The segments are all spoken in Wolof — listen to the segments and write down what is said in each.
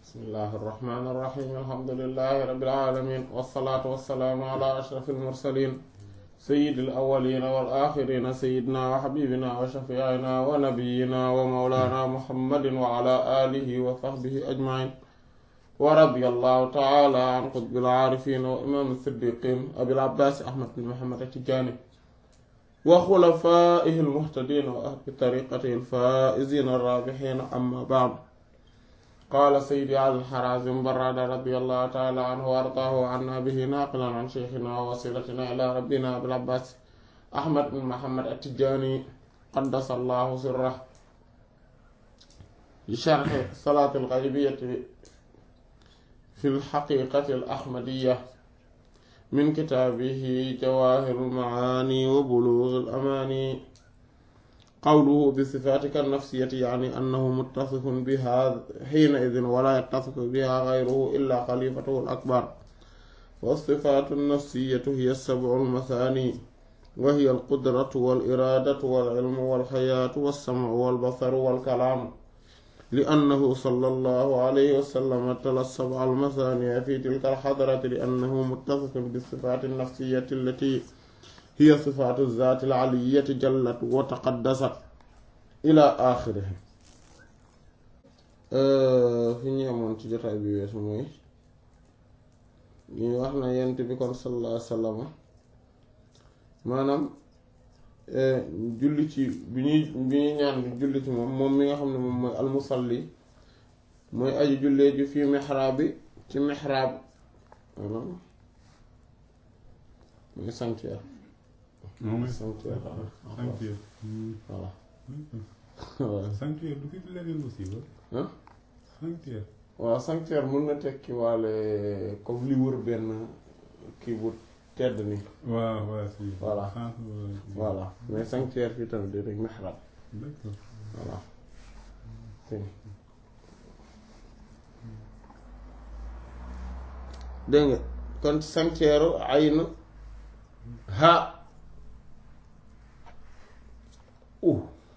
bismillahi irrahmani irrahim alhamdulilahi rabbil alamin wassalaatu wassalaamu ala ashraf almursalin sayidi alawalina wal axirina sayidina wa xabibina wa shafiina wa nabiyina wa mawlana muhammadin wa ala alihi wa sahbihi ajmain wa radiya allahu taala an qutbil aarifin wa imam siddiqin abil abbas ahmad bin muhammad atijani wa xulafaihi almuhtadin wa ahli tariqatihi alfaizina arrabixina amma baad qaala saydi ali alxarazim barada radiallahu taala anhu wa ardaahu anna bihi naaqilan an cheikhina wa wasilatina ila rabbina abil abbas ahmad bin muhammad atijani qaddasa allahu sirrah li sharxi salaati alxaybiyati fi lxaqiqati alaxmadiya min kitaabihi jawaahiru almacaani wa buluugi alamaani qawluhu bi sifaatika nafsiyati yaani annahu muttasifun biha xiina idin wala yattasifu biha gayruhu illa xalifatuhu al-akbar wa sifaatu nafsiyatu hiya sabcu almasaani wa hiya alqudratu wal iraadatu wal ilmu wal xayaatu wassamcu wal basaru wal kalaamu li annahu sallallahu alayhi wa sallam tala sabca almasaaniya fi tilka alxadrati li annahu muttasifun bi sifaati nafsiyati allati hiya sifaatu zaati al-aliyyati jallat wa taqaddasat ila axirihi fi ñu amoon ci jotaay bi weesu mooy ñu wax na yent bi kon sallallahu alayhi wa sallam maanaam julli ci bi ñuy bi ñuy ñaan bi julli ci moom moom mi nga xam ne moom mooy almusalli mooy aju jullee ji fii mihraab bi ci mihraab maanaam mooy sanctuaire moom mooy sanctuaire sanctuaire. voilà sanctuaire du fi leneen aussi wa. ah sanctuaire. waaw sanctuaire mën na tekki waale comme li wër benn kii bu tedd ni waaw waaw si. Voilà. centre wala si. voilà mais sanctuaire fii tamit di rek mihrab d'accord. voilà si dégg nga kon sanctuaire ayn ha u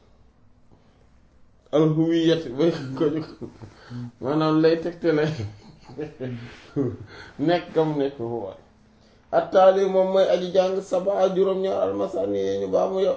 alhuwiyat bay ko jóg maanaam lay tegtale nekk kam nekk huwa attaali moom mooy aji jàng saba juróom-ñaar almasani yee ñu baamu yow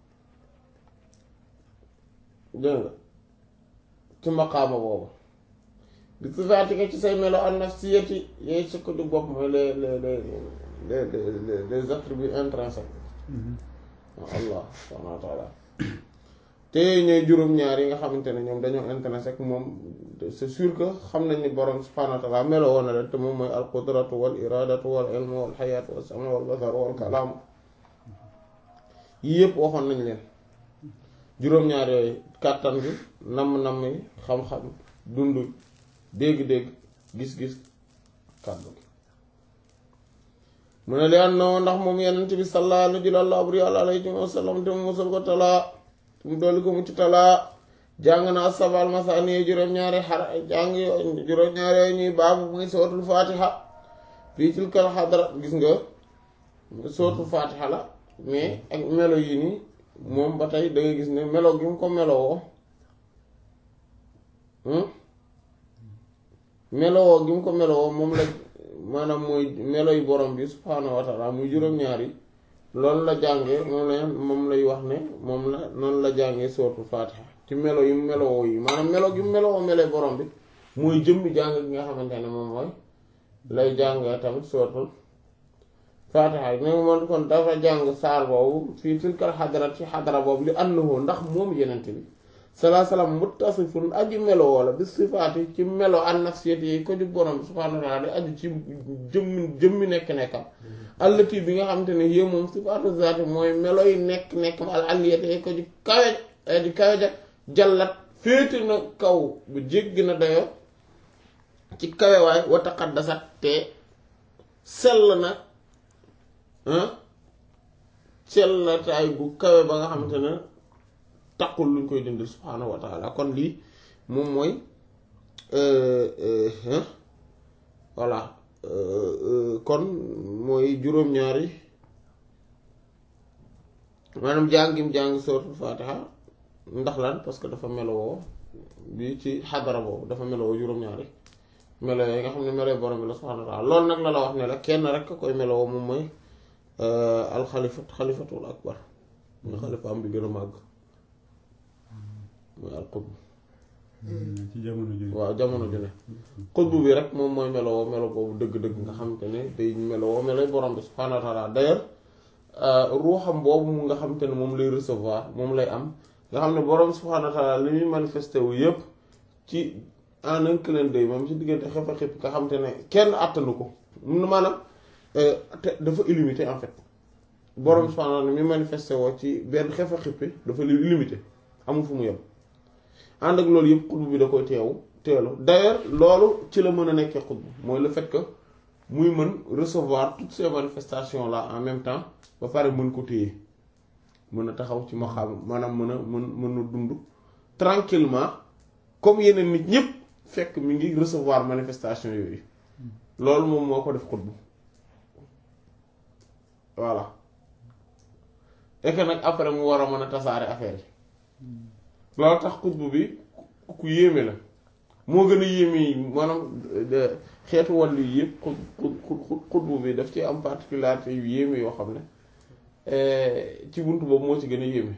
dégg nga ci maqaama boobu bi sifaatika ci say melo an nafsiyati yooyu su ko du bopp mooy les les les les les les attributs intrinsèques allah subhaanahu wa taala te ñooy juróom-ñaar yi nga xamante ne ñoom dañoo intrinsèque moom c'est sûr que xam nañ ni borom subhaanahu wa taala melo woon na leen te moom mooy al qudratu wal iradatu wal ilmu wal xayaatu wal samu wal basaru wal kalaamu yii yëpp waxoon nañ leen juróom-ñaar yooyu kàttan bi namm-namm yi xam-xam dund dégg-dégg gis-gis kàddu gi mu ne leen noo ndax moom yenent bi sallallahu alayhi wa sallam te mu musal ko talaa te mu dolli ko mu ci talaa jàng naa sabal masaani juróom-ñaari xar jàng juróom-ñaari yooyu ñuy baabu muy sootul fatiha fii tilkal xadra gis nga sootul fatiha la mais ak melo yi nii moom ba tey da nga gis ne melo gi mu ko melowoo melowoo gi mu ko melowoo moom la maanaam mooy melo yu borom bi subhaanahu wa taala muy juróom-ñaar yi loolu la jàngee moom la moom lay wax ne moom la noonu la jàngee sootul fatiha ci melo yi mu melowoo yi maanaam melo gi mu melowoo melee borom bi mooy jëmmi jàng gi nga xamante ne moom mooy lay jàngee tamit sootul fatiha yi ne moom kon dafa jàng saar boobu fii tilkal xadara ci xadara boobu li annahu ndax moom yenent bi salaa salaam muttasifun aji melo wala bi sifaati ci melo an nafsiyati yi ko ju borom subhaanahu wa taala di aju ci jëmmi jëmmi nekk-nekkam allati bi nga xamante ne yé moom sifaatu zaati mooy melo yi nekk-nekk al aliyati yi ko ju kawe di kawe ja jallat féete na kaw bu jéggi na dayo ci kawewaay wa taqaddasat te sell na sellataay bu kawe ba nga xamante ne taqul luñ koy dindi subhaanahu wa taala kon lii moom mooy voilà kon mooy juróom-ñaari maanaam jàngim jàng suratul fatiha ndax lan parce que dafa melowoo bi ci xadara boobu dafa melowoo juróom-ñaari melo yi nga xam ne melo borom bi la subhaanahu wa taala loolu nag la la wax ne la kenn rek a koy meloo moom mooy alxalifat xalifatul akbar mooy xalifaam bi gën a màgg mooy alxutb ci jamono ji waaw jamono ju ne xutb bi rek moom mooy meloo melo boobu dëgg-dëgg nga xamante ne day meloo meloy borom bi subhaanahu wa taala d'ailleurs ruuxam boobu mu nga xamante ne moom lay recevoir moom lay am nga xam ne borom subhaanahu wa taala li muy manifesté wu yépp ci en un clin d'œil moom ci diggante xef a xip nga xamante ne kenn àttanu ko maanaam te dafa illimité en fait borom subhaanahu wa taala mi manifesté woo ci benn xef a xippi dafa illimité amul fu mu yem ànd ak loolu yëpp xutb bi da koy teewu teelu d'ailleurs loolu ci la mën a nekkee xutb mooy le fait que muy mën recevoir toutes ces manifestations là en même temps ba pare mën ko téye mën a taxaw ci maqaam maanaam mën a mën mën a dund tranquillement comme yeneen nit ñëpp fekk mi ngi recevoir manifestation yooyu loolu moom moo ko def xutb voilà et que nag après mu war a mën a tasaare affaire yi loolu tax xutb bi ku yéeme la moo gën a yéeme yi maanaam xeetu wàllu yi yëpp xut xutb bi daf ci am particularité yu yéeme yoo xam ne ci bunt boobu moo ci gën a yéeme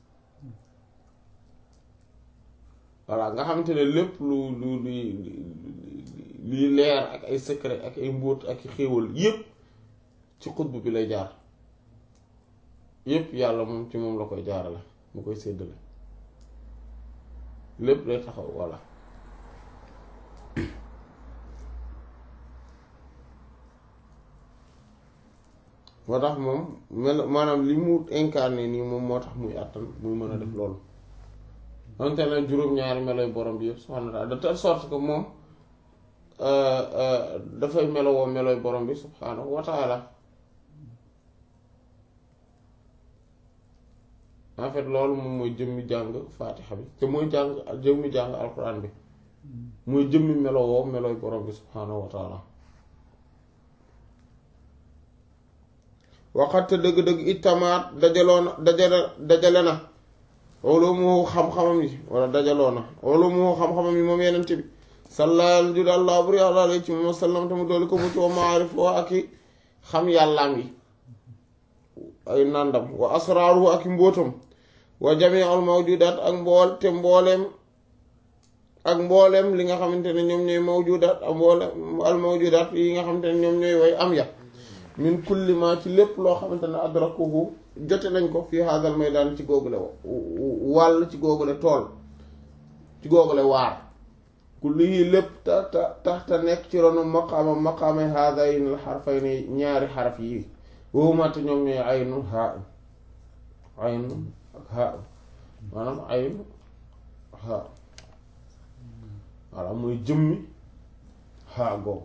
voilà nga xamante ne lépp lu lu lu luy leer ak ay secret ak ay mbóot ak xéewal yépp ci xutb bi lay jaar yépp yàlla moom ci moom la koy jaarale mu koy séddale lépp day taxaw voilà moo tax moom mel maanaam li mu incarné nii moom moo tax muy àttan muy mën a def loolu donte ne juróom-ñaari meloy borom bi yëpp subhaanahu wa taala de telle sorte que moom dafay melowoo meloy borom bi subhaanahu wa taala en fait loolu moom mooy jëmmi jàng faatixa bi te mooy jàng jëmmi jàng alquran bi mooy jëmmi melowoo meloy borom bi subhaanahu wa taala waxate dëgg-dëgg itamaat dajaloo na dajale dajale na ulumu xam-xamam yi wala dajaloo na ulumu xam-xamam yi moom yenente bi sallal judi allah bur yàlla alay ci moom sallam te mu dooli ko mucc wa maarif wa ak i xam yàllaam yi ay nàndam wa asraaru ak i mbóotam wa jami al mawjudaat ak mbool te mbooleem ak mbooleem li nga xamante ne ñoom ñooy mawjudaat ak mbooleem al mawjudaat yi nga xamante ne ñoom ñooy way am ya min kulli ma ci lépp loo xamante ne adrakuhu jote nañ ko fii hadal maydaan ci googule wàll ci googule tool ci googule waar kulli yi lépp ta ta tax ta nekk ci ronu maqaama maqaama hadayn al xarfayni ñaari xaraf yi wowumate ñoom ñooy aynu haa aynu ak haa maanaam aynu haa voilà mooy jëmmi haa googu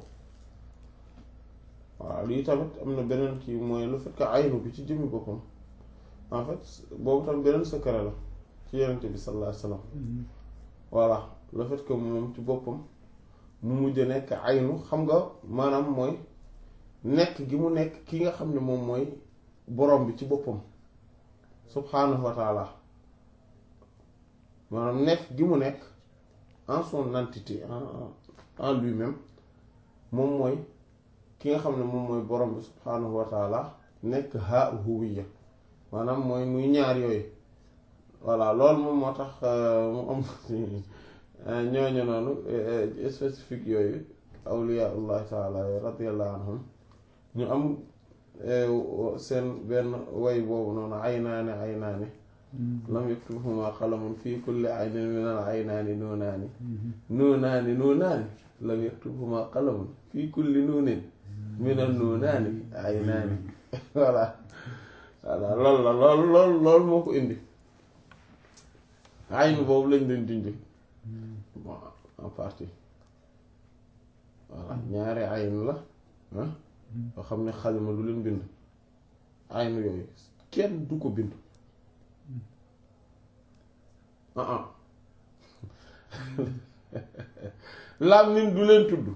waaw lii tamit am na beneen kii mooy le fait que aynu bi ci jëmmi boppam en fait boobu tam beneen secret la ci yenente bi sallallahu alayhi wasallam voilà le fait que moom ci boppam mu mujj nekk aynu xam nga maanaam mooy nekk gi mu nekk ki nga xam ne moom mooy borom bi ci boppam subhanahu wa taala maanaam nekk gi mu nekk en son entité en en lui-même moom mooy ki nga xam ne moom mooy borom bi subhanahu wa taala nekk ha huwiya maanaam mooy muy ñaar yooyu voilà loolu moom moo tax mu am ñooñu noonu spécifique yooyu awliyaullah taala radiyallahu anhum ñu am seen benn way boobu noonu aynaani aynaani lam yaktubhuma qalamun fii kulli aynin min al aynaani nuunaani nuunaani nuunaani lam yaktubhuma qalamun fii kulli nuunin min al nuunaani aynaani voilà voilà loolu la loolu loolu loolu moo ko indi aynu boobu lañ leen dindi en partie voilà ñaari aynu la ah yoo xam ne xalima du leen bind aynu yooyu kenn du ko bind ah ah làmmiñ du leen tudd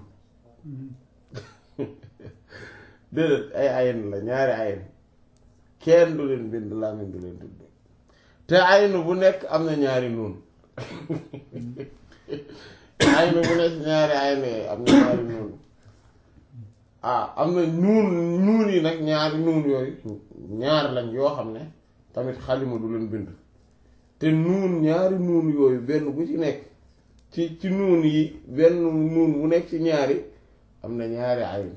déedéet ay ayn la ñaari ayn kenn du leen bind làmmiñ du leen tudd te aynu bu nekk am na ñaari nuun aynu bu nekk ñaari aynu yooyu am na ñaari nuun ah am na nuun nuun yi nag ñaari nuun yooyu ñaar lañ yoo xam ne tamit xalima du leen bind te nuun ñaari nuun yooyu benn bu ci nekk ci ci nuun yi benn nuun bu nekk ci ñaari am na ñaari aynu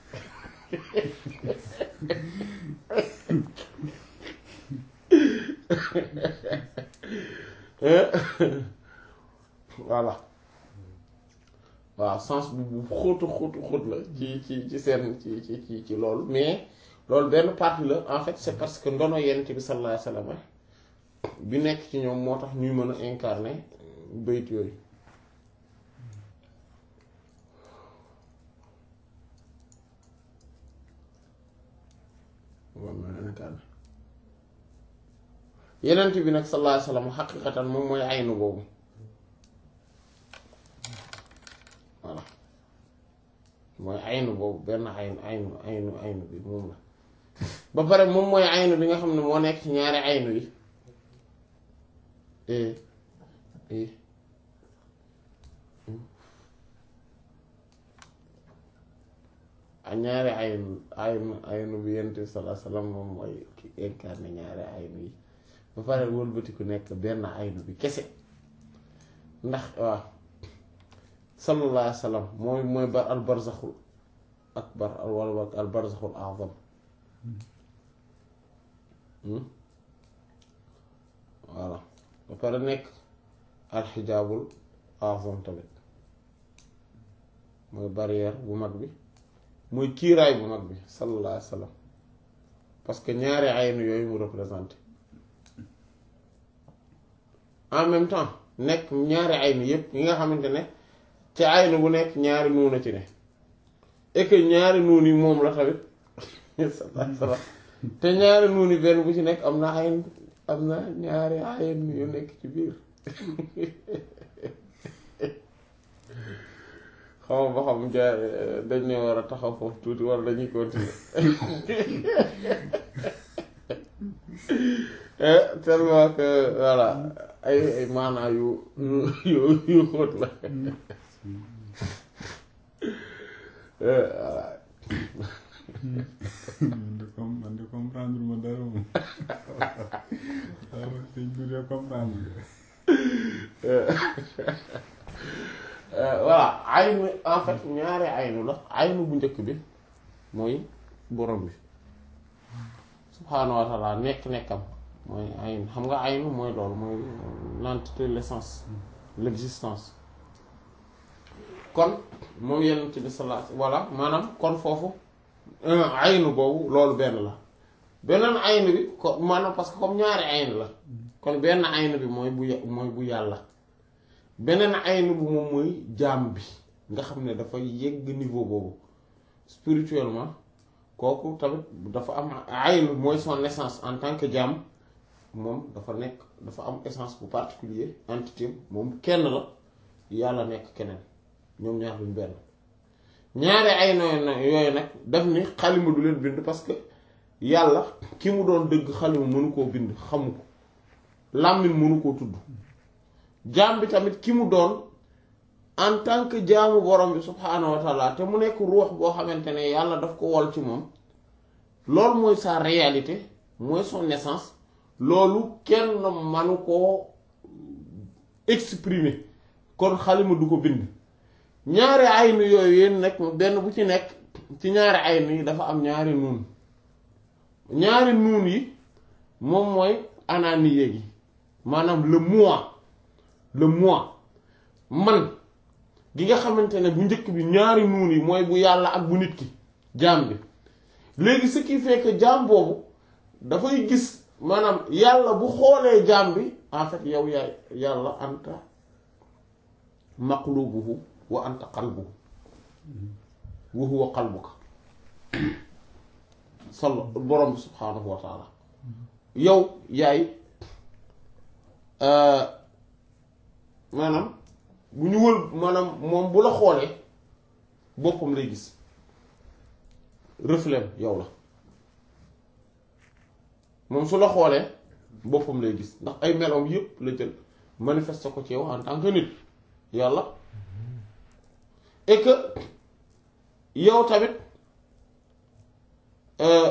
voilà waaw sens bu bu xóotu xóotu xóot la ci ci ci seen ci ci ci ci loolu mais loolu benn partie la en fait c'est parce que ndono yent bi sallallahu alayhi wasallam bi nekk ci ñoom moo tax ñuy mën a incarner bayt yooyu yenent bi nag sallallahu alayhi wasallam xaqiqatan moom mooy aynu boobu voilà mooy aynu boobu benn aynu aynu aynu aynu bi moom la ba pare moom mooy aynu bi nga xam ne moo nekk ci ñaari aynu yi a ñaari aynu aynu aynu bi yenent bi sallallahu alayhi wasallam moom mooy ki incarné ñaari aynu yi ba pare wëlbati ku nekk benn aynu bi kese ndax waaw sallallahu alayhi wa sallam mooy mooy bar al barzaxul akbar wala al barzaxul azam voilà ba pare nekk al xijaabul azam tamit mooy barrière bu mag bi mooy kiiraay bu mag bi sallallahu alayhi wa sallam parce que ñaari aynu yooyu mu représenté en même temps nekk ñaari aynu yépp yi nga xamante ne ci aynu bu nekk ñaari nuun a ci ne et que ñaari nuun yi moom la tamit te ñaari nuun yi benn bu ci nekk am na ayn am na ñaari ayn yu nekk ci biir xaw ba xam ja dañ ne war a taxaw foofu tuuti wala dañuy continuer tellement que voilà ay ay maanaa yu yu yu xóot la voilà man de com man de comprendre ma dara moom waaw sëñ bi de comprendre voilà aynu en fait ñaari aynu la aynu bu njëkk bi mooy borom bi subhaanahu wa taala nekk-nekkam mooy aynu xam nga aynu mooy loolu mooy l'entité l'essence l'existence kon moom yenent bi sallallahu alayhi voilà maanaam kon foofu aynu boobu loolu benn la beneen aynu bi ko maanaam parce que comme ñaari aynu la kon benn aynu bi mooy bu mooy bu yàlla beneen aynu bi moom mooy jaam bi nga xam ne dafa yegg niveau boobu spirituellement kooku tamit dafa am aynu mooy son essence en tant que jaam moom dafa nekk dafa am essence bu particulier entité moom kenn la yàlla nekk keneen ñoom ñaar luñ benn ñaari ay noonu yooyu nag daf ni xalima du leen bind parce que yàlla ki mu doon dëgg xalima mënu koo bind xamu ko làmmiñ mënu koo tudd jaam bi tamit ki mu doon en tant que jaamu borom bi subhaanahu wa taala te mu nekk ruux boo xamante ne yàlla daf ko wol ci moom loolu mooy sa réalité mooy son essence loolu kenn manu koo exprimer kon xalima du ko bind ñaari aynu yooyu yéen nag benn bu ci nekk ci ñaari aynu yi dafa am ñaari nuun ñaari nuun yi moom mooy ananiye gi maanaam le moi le moi man gi nga xamante ne bu njëkk bi ñaari nuun yi mooy bu yàlla ak bu nit ki jaam bi léegi ce qui fait que jaam boobu dafay gis maanaam yàlla bu xoolee jaam bi en fait yow yaay yàlla anta maqlubuhu wa anta qalbuhu wa huwa qalbuka solo borom bi subhaanahu wa taala yow yaay maanaam bu ñu wël maanaam moom bu la xoolee boppam lay gis reflet yow la moom su la xoolee boppam lay gis ndax ay meloom yépp la jël manifeste ko ci yow en tant que nit yàlla et que yow tamit euh,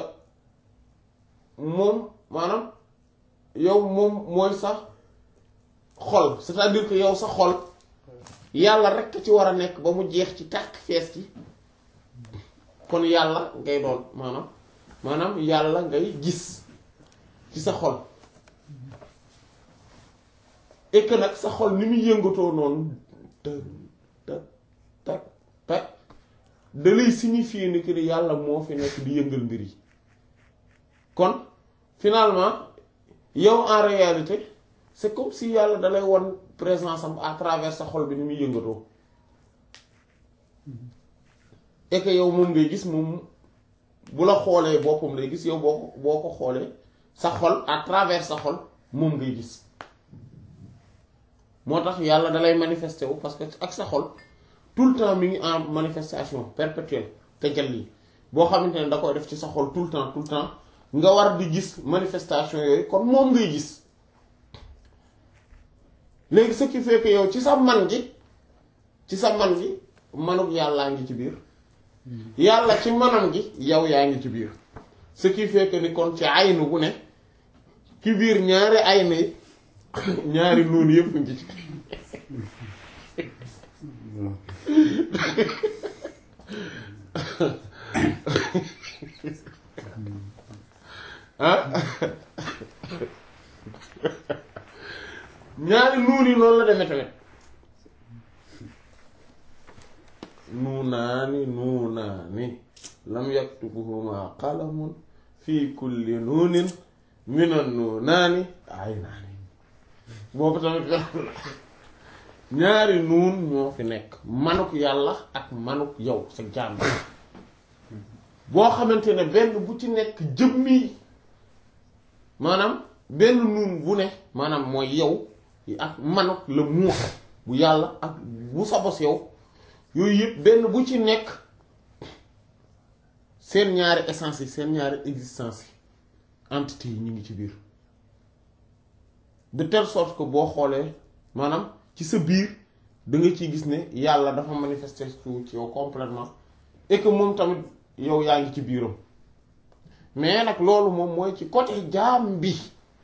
moom maanaam yow moom mooy sax xol c'est-à-dire que yow sa xol yàlla rekk ci war a nekk ba mu jeex ci tàkk fees ci kon yàlla ngay doon maanaam maanaam yàlla ngay gis ci sa xol et que nag sa xol ni muy yëngatoo noonu të të tak tak da lay signifier ni que ni yàlla moo fi nekk di yëngal mbir yi kon finalement yow en réalité c'est comme si yàlla dalay won présence am à travers sa xol bi ni muy yëngatoo et que yow moom ngay gis moom bu la xoolee boppam lay gis yow boo ko boo ko xoolee sa xol à travers sa xol moom ngay gis moo tax yàlla dalay manifester wu parce que ak sa xol tout le temps mi ngi en manifestation perpétuelle te jalli boo xamante ne da koy def ci sa xol tout le temps tout le temps nga war di gis manifestation yooyu kon moom ngay gis léegi ce qui fait que yow ci sa man gi ci sa man gi manuk yàllaa ngi ci biir yàlla ci manam gi yow yaa ngi ci biir ce qui fait que ni kon ci aynu bu ne ci biir ñaari aynu yi ñaari noonu yëpp ngi ci ah ñaari nuun yi noonu la demee tamit nuunaani nuunaani lam yaktubuhuma qalamun fi kulli nuunin minan nuunaani aynaani boobu tamit ñaari nuun ñoo fi nekk manuk yàlla ak manuk yow sa jaam boo xamante ne benn bu ci nekk jëmmi maanaam benn nuun bu ne maanaam mooy yow ak manuk la muux bu yàlla ak bu sa bos yow yooyu yëpp benn bu ci nekk seen ñaari essence yi seen ñaari existence yi entité yi ñu ngi ci biir de telle sorte que boo xoolee maanaam ci sa biir da nga ciy gis ne yàlla dafa manifester ci yow complètement et que moom tamit yow yaa ngi ci biiram mais nag loolu moom mooy ci côté jaam bi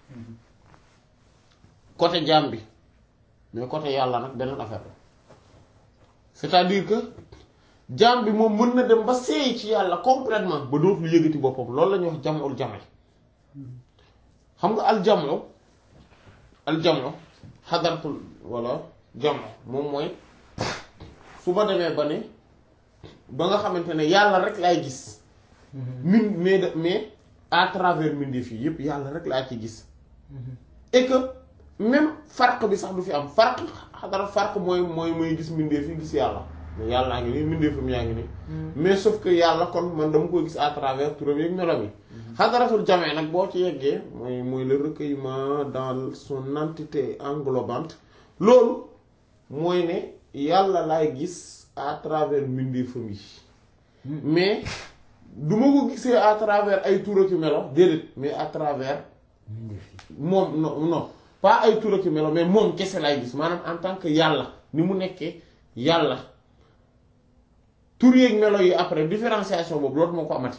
côté jaam bi mais côté yàlla nag beneen affaire la c'est-à-dire que jaam bi moom mën na dem ba seey ci yàlla complètement ba dootul yëgati boppam loolu la ñuy wax jamul jame xam nga al jamu al jamu xadaratul wala jamu moom mooy su ma demee ba ne ba nga xamante ne yàlla rek laay gis min mais de mais à travers mbindeef yi yépp yàlla rek laa ci gis et que même farq bi sax du fi am farq xadara farq mooy mooy mooy gis mbindeef yi gis yàlla mais yàllaa ngi nii mbindeefam yaa ngi nii mais sauf que yàlla kon man dama koy gis à travers turam yeeg melam yi xadaratul jamee nag boo ci yeggee mooy mooy le recueillement dans son entité englobante loolu mooy ne yàlla laay gis à travers mbindeefam yi mais du ma ko gisee à travers ay tur ak melo déedéet mais à travers moom non non pas ay tur ak melo mais moom kese laay gis maanaam en tant que yàlla ni mu nekkee yàlla tur yeeg melo yi après différenciation boobu loolu moo ko amati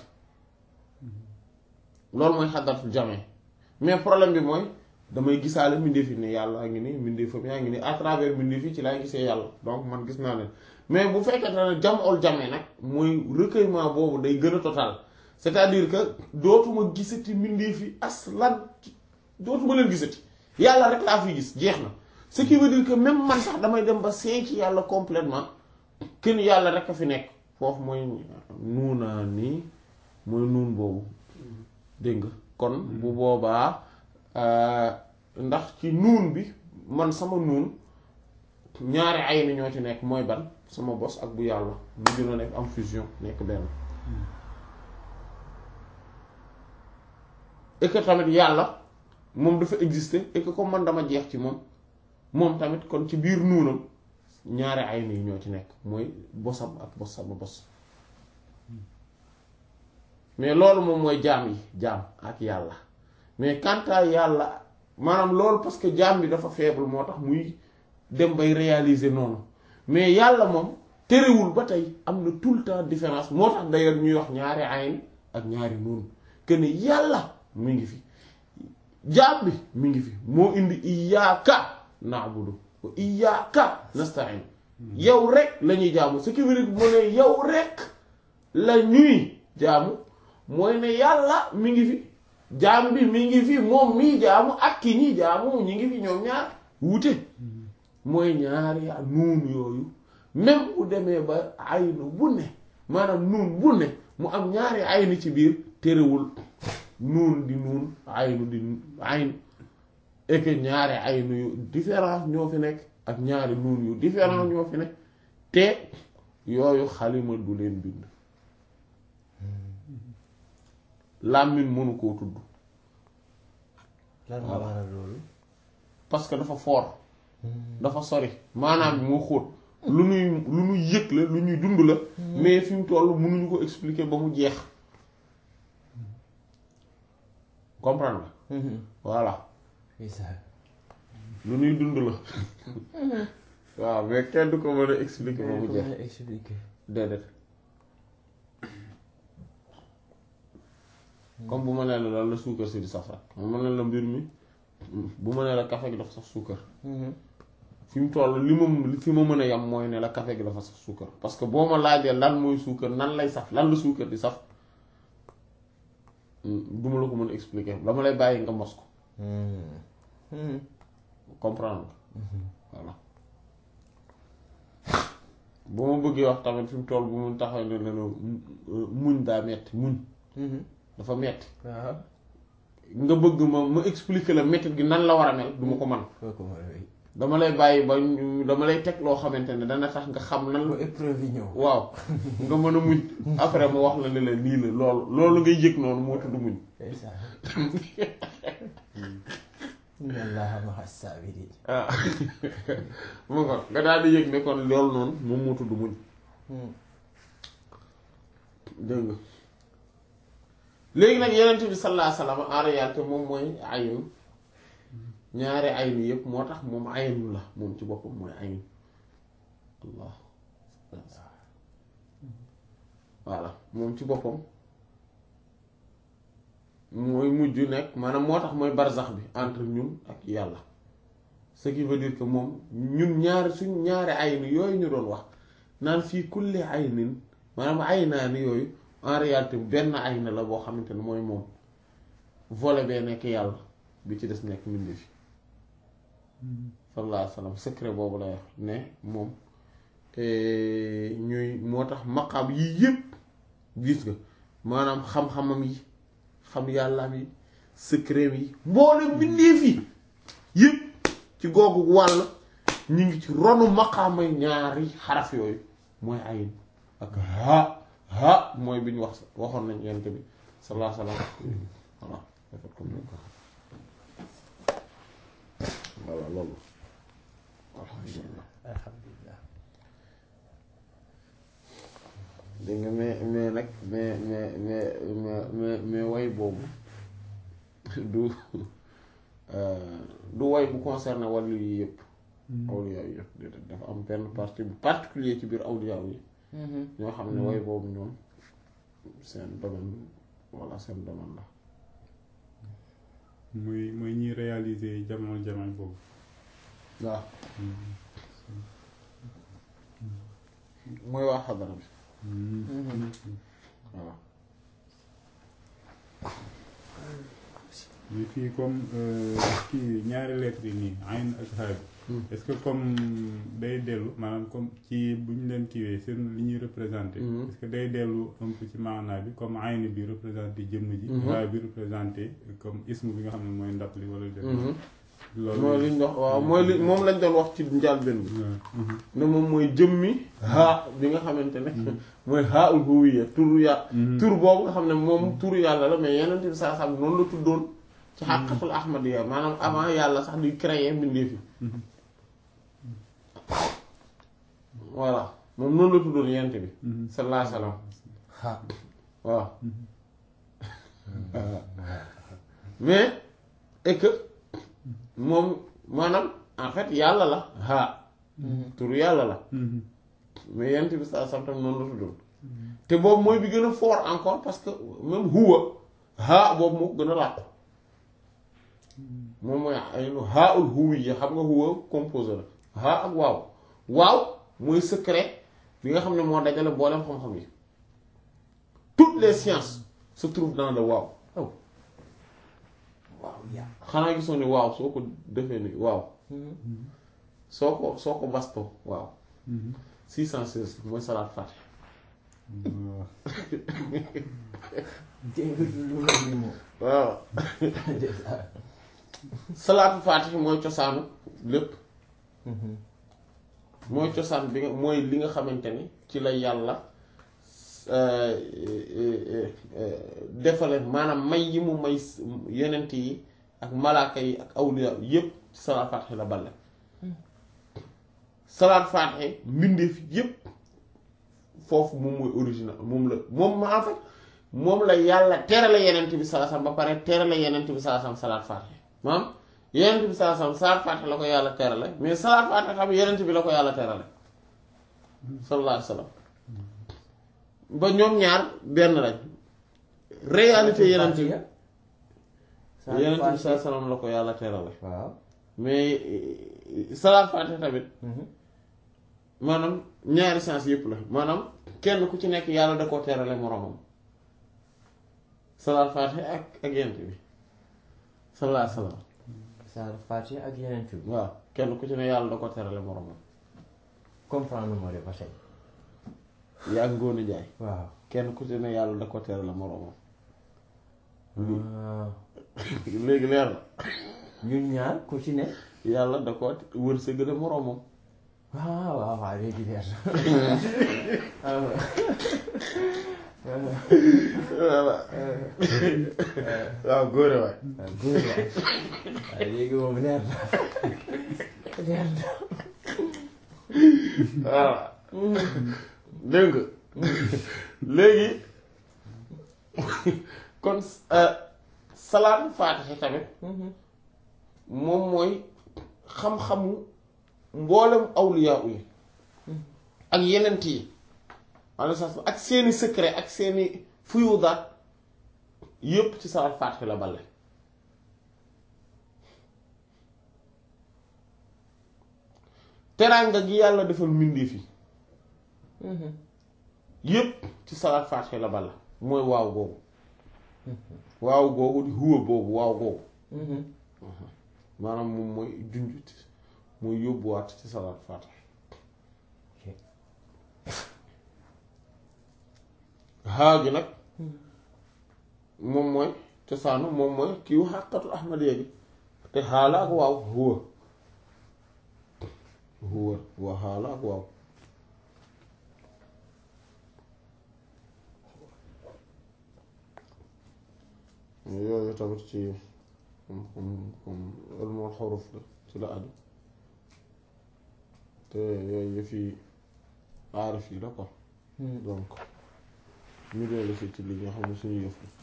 loolu mooy xadaratul jamee mais problème bi mooy damay gisaale mbindeef yi ne yàlla a ngi ni mbindeefam yaa ngi ni à travers mbindeef yi ci laay gisee yàlla donc man gis naa leen mais bu fekkee ne jam ol jamee nag mooy recueillement boobu day gën a total c'est-à-dire que dootuma gisati mbindeef yi aslan dootuma leen gisati yàlla rek laa fi gis jeex na ce qui veut dire que même man sax damay dem ba seey ci yàlla complètement kenn yàlla rek a fi nekk foofu mooy nuunaa nii mooy nuun boobu dégg nga kon bu boobaa ndax ci nuun bi man sama nuun ñaari ay ni ñoo ci nekk mooy ban sama bos ak bu yàlla mu gën a nekk am fusion nekk benn et que tamit yàlla moom dafa exister et que comme man dama jeex ci moom moom tamit kon ci biir nuunam ñaari ay ni ñoo ci nekk mooy bosam ak bos sama bos mais loolu moom mooy jaam yi jaam ak yàlla mais quant à yàlla maanaam loolu parce que jaam bi dafa faible moo tax muy dem bay réaliser noonu mais yàlla moom terewul ba tey am na tout le temps différence moo tax d'ailleurs ñuy wax ñaari ayn ak ñaari nuun que ne yàlla mi ngi fi jaam bi mi ngi fi moo indi iyyaka na'budu wa iyyaka nasta'in yow rek la ñuy jaamu ce qui veut dire mu ne yow rek la ñuy jaamu mooy ne yàlla mi ngi fi jaam bi mi ngi fi moom mii jaamu ak ki ñi jaamu ñi ngi fi ñoom ñaar wuute mooy ñaari nuun yooyu même bu demee ba aynu bu ne maanaam nuun bu ne mu am ñaari aynu ci biir terewul nuun di nuun aynu di aynu et que ñaari aynu yu différence ñoo fi nekk ak ñaari nuun yu différence ñoo fi nekk te yooyu xalima du leen bind làmmiñ mënu koo tudd lan moo waral loolu parce que dafa fort dafa sori maanaam bi moo xóot lu ñuy lu ñuy yëg la lu ñuy dund la mais fi mu toll mënuñu ko expliquer ba mu jeex comprendre nga voilà lu ñuy dund la waaw mais kenn du ko mën a expliquer ba mu jeex expliquer déedéet comme bu ma nee la lan la suukar si di saf rek ma ne la mbir mi bu ma nee la café gi dafa saf suukar fi mu toll li ma li fi ma mën a yam mooy ne la café gi dafa saf suukar parce que boo ma laajee lan mooy suukar nan lay saf lan la suukar di saf du ma la ko mën a expliquer dama lay bàyyi nga mos ko comprendre nga voilà bu ma bëggee wax tamit fi mu toll bu mu taxaw ne leen muñ daa metti muñ dafa metti waaw nga bëgg ma ma expliquer la méthode gi nan la war a mel du ma ko man kooku mooy dama lay bàyyi ba ñu- dama lay teg loo xamante ne dana tax nga xam nan bu la épreuve yi ñëw waaw nga mën a muñ après ma wax la ne la lii la loolu loolu ngay yëg noonu moo tudd muñ ndeysaan inna allaha ma'a sabirin ah mu nga nga daal di yëg ne kon loolu noonu moom moo tudd muñ dégg nga léegi nag yenent bi sallallahu alayhi wasallam en réalité moom mooy aynu ñaari aynu yëpp moo tax moom aynu la moom ci boppam mooy aynu allah voilà moom ci boppam mooy mujj nekk maanaam moo tax mooy barzax bi entre ñun ak yàlla ce qui veut dire que moom ñun ñaari suñ ñaari aynu yooyu ñu doon wax naan fii kulli aynin maanaam aynaani yooyu en réalité benn ayna la boo xamante ne mooy moom volet bee nekk yàlla bi ci des nekk mbindi fi sallallahu alayhi wa sallam secret boobu lay wax ne moom ñuy moo tax maqaam yii yëpp gis nga maanaam xam-xamam yi xam yàllaam yi secret yi mboolem mbindeef yi yëpp ci googu wàll ñu ngi ci ronu maqaamay ñaari xaraf yooyu mooy ayin ak ha ha mooy bi ñu wax waxoon nañ yent bi sallallahu alayhi wa sallam voilà defat comme ni ko voilà loolu alhamdulillah alhamdulilah dégg nga mais mais nag mais mais mais mais mais mais way boobu du du way bu concerné wàllu yi yëpp awliya yi yëpp déedéet dafa am benn partie bu particulier ci biir awliya yi ñoo xam ne way boobu ñoom seen domaine walla seen domaine la muy muy ñuy réaliser jamono jamono boobu. waaw mooy waa xadara bi waaw mais fii comme kii ñaari lettres yi nii ayn ak xaar bi est-ce que comme day dellu maanaam comme ci bu ñu leen kiiwee seen li ñuy représenté est-ce que day dellu un peu ci maanaa bi comme ayn bi représenté jëmm ji xaar bi représenté comme ismu bi nga xam ne mooy ndab li wala def loolu mooy liñ wax waaw mooy li moom lañ doon wax ci njàlbéen bi ne moom mooy jëmmi haa bi nga xamante ne mooy haa ul huwiyya turu yàlla tur boobu nga xam ne moom turu yàlla la mais yeneen bi saa xam noonu la tuddoon ci xàqatul ahmadiyya maanaam avant yàlla sax di créer mbindeef yi voilà moom noonu la tuddoon yent bi sallallahu alayhi wasallam ha waaw mais et que moom maanaam en fait yàlla la haa turu yàlla la mais yenent bi saa sam tam noonu la tuddoon te boobu mooy bi gën a fort encore parce que même huwa haa boobu moo ko gën a làqu moom mooy ay haa ul huwi yi xam nga huwa composé la haa ak waaw waaw mooy secret bi nga xam ne moo dajale boolem xam-xam yi toutes les sciences se trouvent dans le waaw oh waaw yaa xanaa gisoo ni waaw soo ko defee ni waaw soo ko soo ko bastoo waaw 616 mooy salaat fàtte dégg lu mel ni moom waaw salaatu fàtte mooy cosaanu lépp mooy cosaan bi nga mooy li nga xamante ni ci la yàlla defale maanaam may yi mu may yenent yi ak malaaka yi ak awliya yépp ci salaat fàtte la balle salaat fàtte mbindeef yépp foofu moom mooy original moom la moom ma en fait moom la yàlla terale yenent bi salaasam ba pare terale yenent bi salaasam salaat fàtte maanaam yenent bi salaasam salaat fàtte la ko yàlla terale mais salaat fàtte xam yenent bi la ko yàlla terale sallallahu alayhi wa sallam ba ñoom ñaar benn lañ réalité yenent bi yenent bi salaasam la ko yàlla terale waaw mais salaat fàtte tamit maanaam ñaari sens yëpp la maanaam kenn ku ci nekk yàlla da koo terale moroomam salaat fàtte ak ak yent bi sallallahu alayhi wa sallam saar Faatiha ak yeneen bi waaw kenn ku ci ne yàlla da ko terale moroomam comprendre moo de ba tey yaa ngóone jaay waaw kenn ku ci ne yàlla da ko terale moroomam Ah, léegi leer na ñun ñaar ku ci ne yàlla da ko wërsëgale moroomam waaw waaw waaw léegi leer na waaw waaw góore waay waaw góor waay waaw léegi moom leer na leer na voilà dégg nga léegi kon salaatu faatiha tamit moom mooy xam-xamu mboolem awliyaa yi ak yenent yi alayhi salaam ak seeni secret ak seeni fuyudaat yépp ci salaatu faatiha la bale teraanga gi yàlla defal mbindeef yi yépp ci salaat faatiha la bala mooy waaw googu waaw googu di huwa boobu waaw googu maanaam moom mooy junjut mooy yóbbuwaat ci salaat faatiha haa gi nag moom mooy cosaanu moom mooy kiiwu xàqatu ahmadiya gi te xaala ak waaw huwa huwa wa xaala ak waaw yooyu tamit ci comme comme ilmul xuruf la ci la aju te yooyu yëfi aarif yi la ko donc ñu dellu si ci li nga xam ne suñu yëf la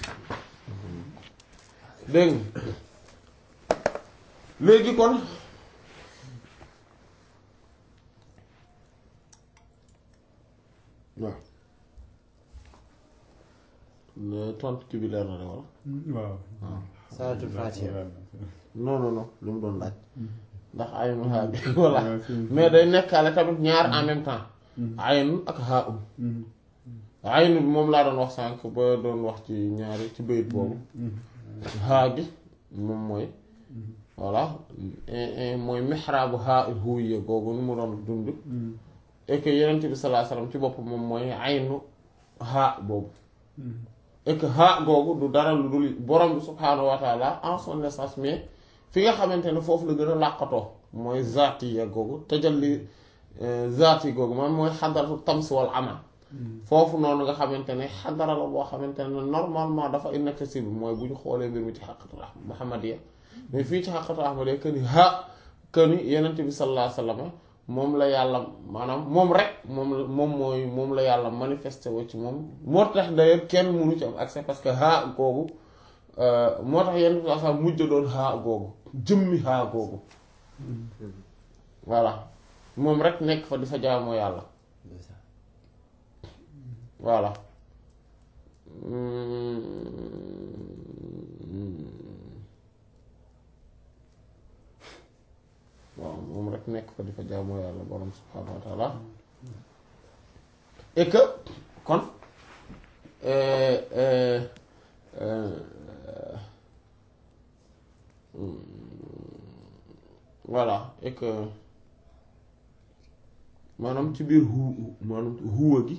dégg nga léegi kon waaw ne tontu kii bi leer na de wala waaw Salaatul Faatiha non non non li mu doon laaj ndax aynu haa bi voilà mais day nekkaale tamit ñaar en même temps aynu ak haa um aynu bi moom laa doon wax sànq ba doon wax ci ñaari ci bayit boobu haa gi moom mooy voilà mooy mihraabu haa huwiya googu nu mu doon dund et que yenent bi sallallahu alayhi wasallam ci bopp moom mooy aynu haa boobu et que haa googu du dara lu dul borom bi subhaanahu wa taala en son essence mais fi nga xamante ne foofu la gën a làqatoo mooy zaati ya googu tajalli zaati googu man mooy xadaratu tams wal amal foofu noonu nga xamante ne xadara la boo xamante ne normalement dafa inaccessible mooy bu ñu xoolee mbir mi ci xaqatul muhammadiya mais fii ci xaqatul ahmadiya que ni ha que ni yenent bi sallallahu alayhi wasallam moom la yàlla maanaam moom rek moom la moom mooy moom la yàlla manifesté woo ci moom moo tax d'ailleurs kenn mënu ci am accès parce que haa googu moo tax yenn saa sax mujj doon haa googu jëmmi haa googu voilà moom rek nekk fa di fa jaamoo yàlla voilà waaw moom rek nekk fa di fa jaamoo yàlla borom subhaanahu wa taala et que kon euh, euh, euh, voilà et que maanaam ci biir hu maanaam huwa gi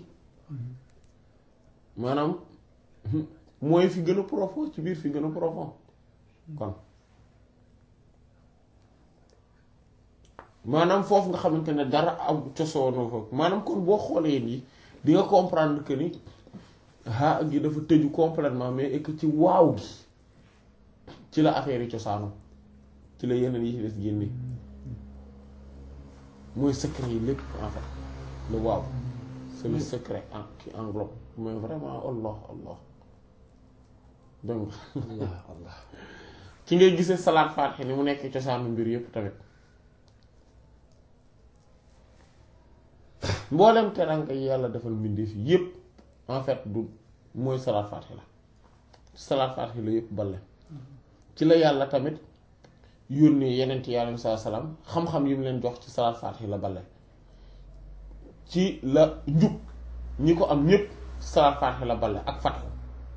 maanaam mooy fi gën a profond ci biir fi gën a profond kon maanaam foofu nga xamante ne dara am cosoonoo fa maanaam kon boo xoolee nii di nga comprendre que ni haa gi dafa tëju complètement mais et que ci waaw gi ci la affaire yi cosaanoo ci la yeneen yi ci des génne mooy secret yi lépp en fait le waaw c'est le secret en qui englobe mais vraiment allah allah donc allah allah ci ngay gisee salaat faatiha ni mu nekk cosaanu mbir yépp tamit mboolem teranga yi yàlla defal mbindeef yépp en fait du mooy salaat faatiha la salaat faatiha la yépp balle ci la yàlla tamit yónnee yenent yi alayhi salaam xam-xam yi mu leen jox ci salaat faatiha la balle ci la njub ñi ko am ñépp salaat faatiha la balle ak fatxu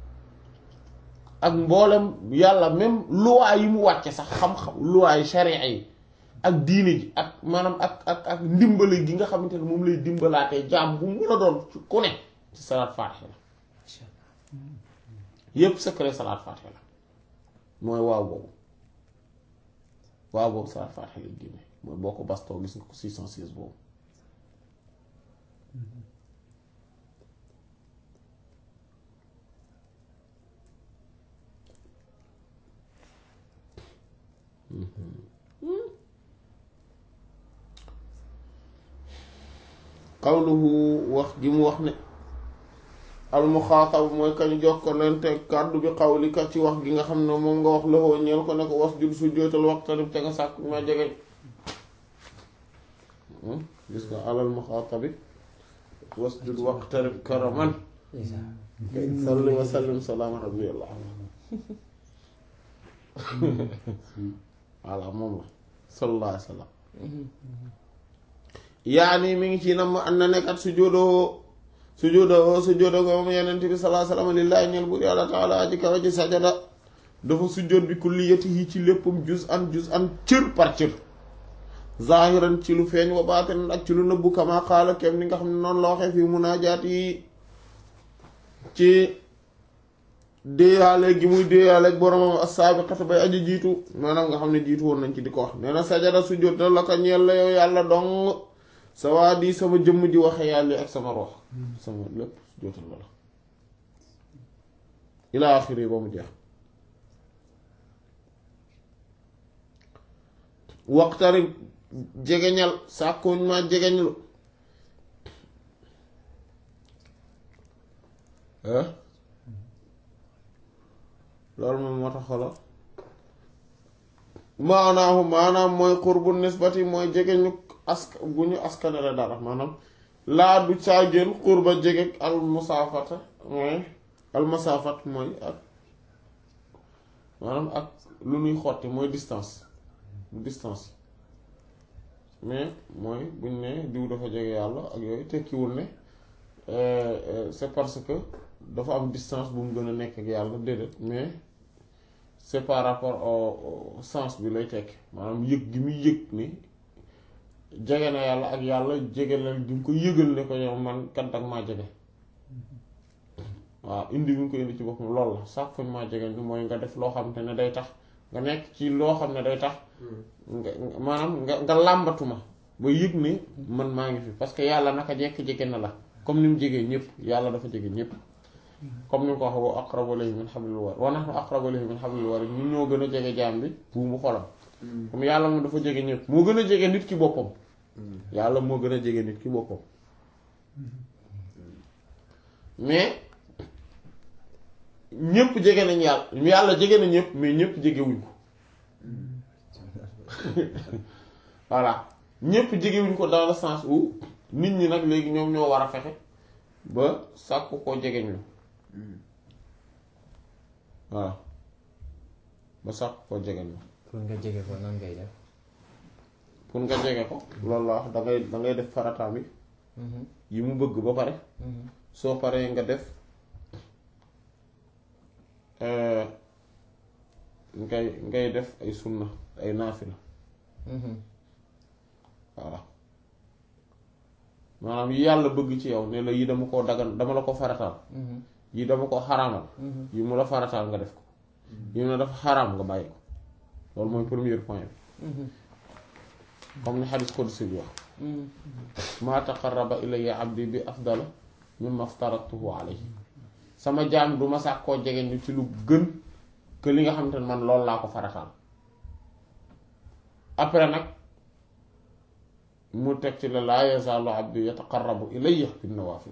ak mboolem yàlla même luwaa yi mu wàcce sax xam-xam luwaa yi sharia yi ak diine ji ak maanaam ak ak ak ndimbali gi nga xamante ne moom lay dimbalaatee jaam bu mu la doon ci ku ne ci salaat faatiha la yépp secret salaat faatiha la mooy waaw boobu waaw boobu salaat faatiha lay génne mooy boo ko bastoo gis nga ko 606 boobu qawluhu wax gi mu wax ne almuxaatab mooy kañ jokkalante kàddu bi qawlika ci wax gi nga xam ne moom nga wax loxoo ñeel ko ne ko was jul su jootal waxtanib te nga sàkk ma jegeñ gis nga alal muxaatabi was jul waxtanib karaman salli wa sallim salaama rabbiyallah voilà moom la sallallahu alayhi wa sallam yaani mi ngi ci nam an na nekkat sujjóodoo sujjóodoo sujjóodoo ko moom yenent bi sallallahu alayhi wa sallam lillaahi ñeel buur yàlla taala aji kawa ji sajada dafa sujjóot bi kulliyatihi ci léppam juz an juz an cër par cër zahiran ci lu feeñ wa baatinan ak ci lu nëbbu kama qaala kem ni nga xam ne noonu la waxee fii munaajaat yi ci déeyaale gi muy déeyaale ak boromam as-saabiqata bay aji jiitu maanaam nga xam ne jiitu woon nañ ci di ko wax nee na sajada sujjóot na la ko ñeel la yow yàlla dong sa waa di sama jëmm ji waxe yàlla ak sama rox sama lépp sujjóotal la la ilaa axiri ba mu jeex waxtari jegeñal sàkkuñ ma jegeñlu loolu moom moo tax xolo maanaahu maanaam mooy xurbu nisbati mooy jege ñu ask bu ñu askanale dara maanaam laa du caagéen xurba jege al musaafata mooy al musaafat mooy ak maanaam ak lu ñuy xotti mooy distance distance mais mooy buñ ne diw dafa jege yàlla ak yooyu tekkiwul ne c'est parce que dafa am distance bu mu gën a nekk ak yàlla déedéet mais c'est par rapport au sens bi lay tekk maanaam yëg gi muy yëg ni jege na yàlla ak yàlla jege la gi mu ko yëgal ne ko yow man kat ak maa jege waaw indi bi mu ko indi ci boppam lool la sax kon maa jege ni mooy nga def loo xam te ne day tax nga nekk ci loo xam ne day tax nga maanaam nga nga làmbatu ma ba yëg ne man maa ngi fi parce que yàlla naka jekk jege na la comme ni mu jegee ñëpp yàlla dafa jege ñëpp comme ni mu ko waxee wa aqrabu ilayhi min hablil warid wa nahnu aqrabu ilayhi min hablil warid ñun ñoo gën a jege jaam bi buumu xolam comme yàlla moom dafa jege ñëpp moo gën a jege nit ki boppam yàlla moo gën a jege nit ki boppam mais ñëpp jege nañ yàlla yàlla jege na ñëpp mais ñëpp jegewuñ ko voilà ñëpp jegewuñ ko dans le sens où nit ñi nag léegi ñoom ñoo war a fexe ba sàkku koo jegeñ lu waaw ba sàkku koo jegeñ lu pour nga jege ko nan ngay def pour nga jege ko loolu la wax dangay dangay def farataam yi yi mu bëgg ba pare soo paree nga def ngay ngay def ay sunna ay naafila voilà maanaam yi yàlla bëgg ci yow ne la yi dama koo dagan dama la ko farataal yi dama ko xaraamal yi mu la farataal nga def ko yi mu ne dafa xaraam nga bàyyi ko loolu mooy premier point bi comme ni xadis qudsi bi wax maa taqarraba ilayya abdi bi afdala mimma aftaratuhu alayhi sama jaam du ma sàkk koo jege ñu ci lu gën que li nga xamante ne man loolu laa ko farataal après nag mu teg ci la laa yazaalu abdi yataqarrabu ilayya bin nawaafil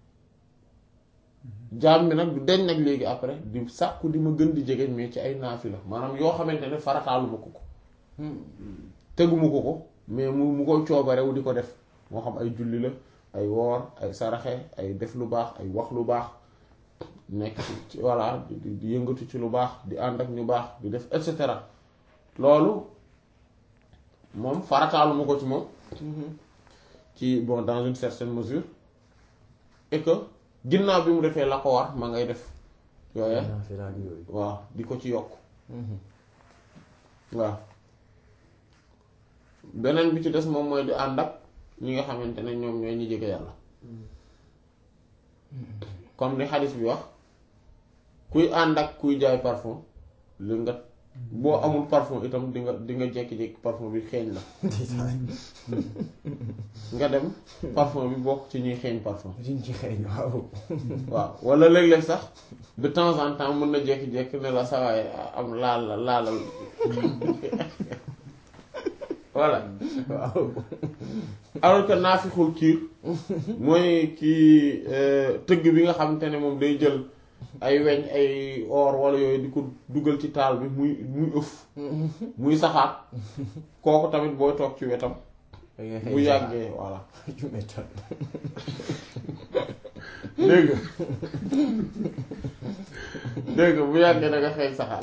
jaam bi nag du deñ nag léegi après di sàkku di ma gën di jege mais ci ay naafila maanaam yoo xamante ne farataalu ma ko ko teguma ko ko mais mu mu ko coobarewu di ko def moo xam ay julli la ay woor ay saraxe ay def lu baax ay wax lu baax nekk ci voilà di di yëngatu ci lu baax di ànd ak ñu baax di def et cetera loolu moom farataalu ma ko ci moom ci bon dans une certaine mesure et que ginnaaw bi mu defee la ko war ma ngay def yooye naafila ak yooyu waaw di ko ci yokk waaw beneen bi ci des moom mooy di ànd ak ñi nga xamante ne ñoom ñooy ñi jege yàlla comme ni xadis bi wax kuy ànd ak kuy jaay parfum li nga boo amul parfum itam di nga di nga jékki-jékki parfum bi xeeñ la nga dem parfum bi bokk ci ñuy xeeñ parfum diñ ci xeeñ waaw waaw wala léeg-léeg sax de temps en temps mën na jékki-jékki ne la sawaay am laal la laalal voilà waaw alors que naafixul kiir mooy kii tëgg bi nga xamante ne moom day jël ay weñ ay or wala yooyu di ko dugal ci taal bi muy muy ëf muy saxaat kooku tamit booy toog ci wetam da ngay bu xeeñ yàggee voilà ju méttal dégg nga dégg nga bu yàggee da nga xeeñ saxaat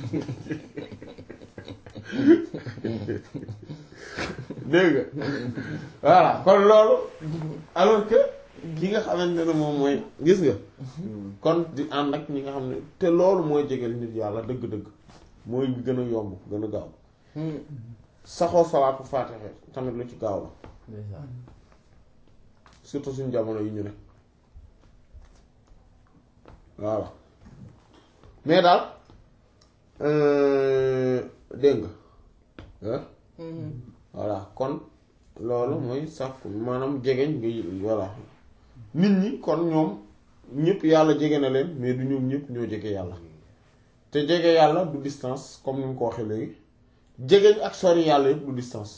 dégg nga voilà kon loolu alors que ki nga xamante ne moom mooy gis nga kon di ànd ak ñi nga xam ne te loolu mooy jegeel nit yàlla dëgg-dëgg mooy gën a yomb gën a gaaw saxoo salaatu faatixe tamit lu ci gaaw la ndeysaan surtout suñu jamono yi ñu ne voilà mais daal dégg nga ah voilà kon loolu mooy sàkku maanaam jegeñ nga voilà nit ñi kon ñoom ñëpp yàlla jege na leen mais du ñoom ñëpp ñoo jege yàlla te jege yàlla du distance comme ni mu ko waxee léegi jegeñ ak sori yàlla yëpp du distance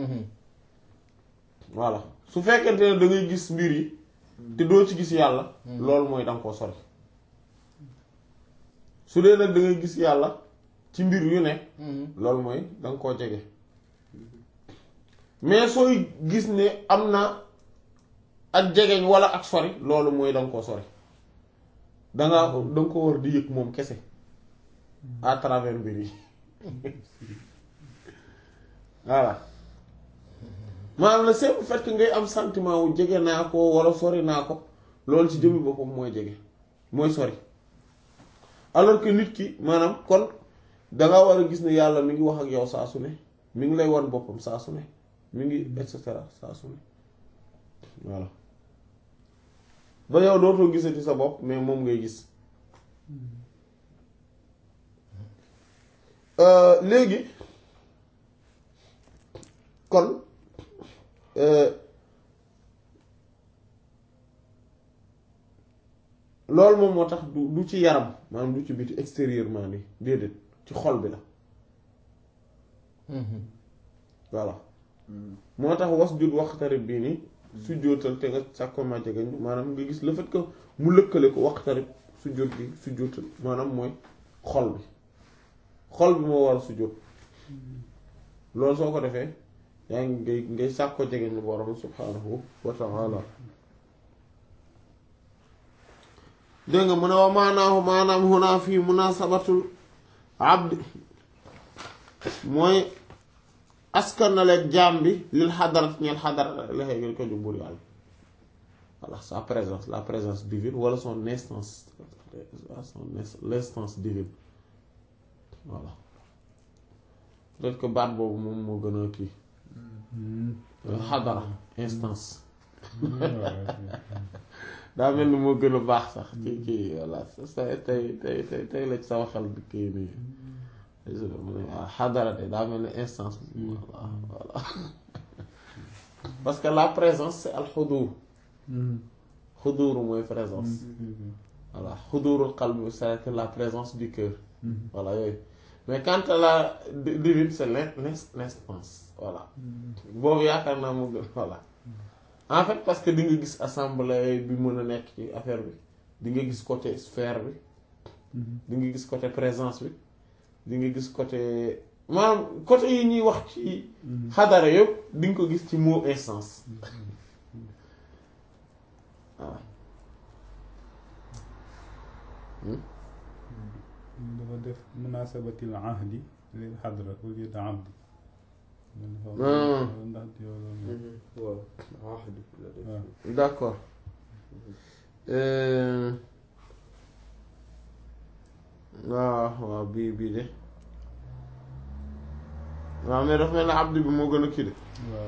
voilà su fekkente ne da ngay gis mbir yi te doo ci gis yàlla loolu mooy danga koo sori su dee nag da ngay gis yàlla ci mbir yu ne loolu mooy danga koo jege mais sooy gis ne am na ak jegeñ wala ak sori loolu mooy danga koo sori danga danga ko war di yëg moom kese à travers mbir yi voilà maanaam le simple fait que ngay am sentiment wu jege naa ko wala sori naa ko loolu ci jëmmi boppam mooy jege mooy sori alors que nit ki maanaam kon danga war a gis ne yàlla mi ngi wax ak yow saa su ne mi ngi lay wan boppam saa su ne mi ngi et cetera saa su ne voilà ba yow dootoo gisati sa bopp mais moom ngay gis léegi kon loolu moom moo tax du du ci yaram maanaam du ci biti extérieurement ni déedéet ci xol bi la voilà moo tax was jut waxtarib bii ni su jóotal te nga sàkko ma jegeñ maanaam nga gis le fait que mu lëkkale ko waxtarib su jóot gi su jóotal maanaam mooy xol bi xol bi moo war a su jóot loolu soo ko defee yaa ngi ngay ngay sàkko jegeñ lu borom subhaanahu wa ta'ala dégg nga mu ne wa maanaahu maanaam huna fii munasabatul abdi mooy askanaleeg jaam bi lil xadarat ñeel xadarat la xeegel ko jubbur yàlla voilà sa présence la présence divine wala son instance son l'instance divine voilà peut-être que baat boobu moom moo gën a kii xadara instance daa mel ni moo gën a baax sax ci kii voilà sa tey tey tey tey la ci sama xel bi kii nii mu ne waaw xadara de daa mel ni instance voilà voilà parce que la présence c'est al xudur xudur mooy présence voilà xudurul qalb c'est la présence du cœur voilà yooyu mais quant à la divine c'est l'instance voilà boobu yaakaar naa moo gën voilà en fait parce que di nga gis assemblée bi mën a nekk ci affaire bi di nga gis côté sphère bi di nga gis côté présence bi di nga gis côté maanaam côté yi ñuy wax ci xadara yëpp di nga ko gis ci mot instance waaw dafa def munasabatil ahdi lil xadra au lieu de abdi ndax waaw ahdi la def d'accord waaw waaw bii bii de waaw mais dafa mel ne abdi bi moo gën a kii de waaw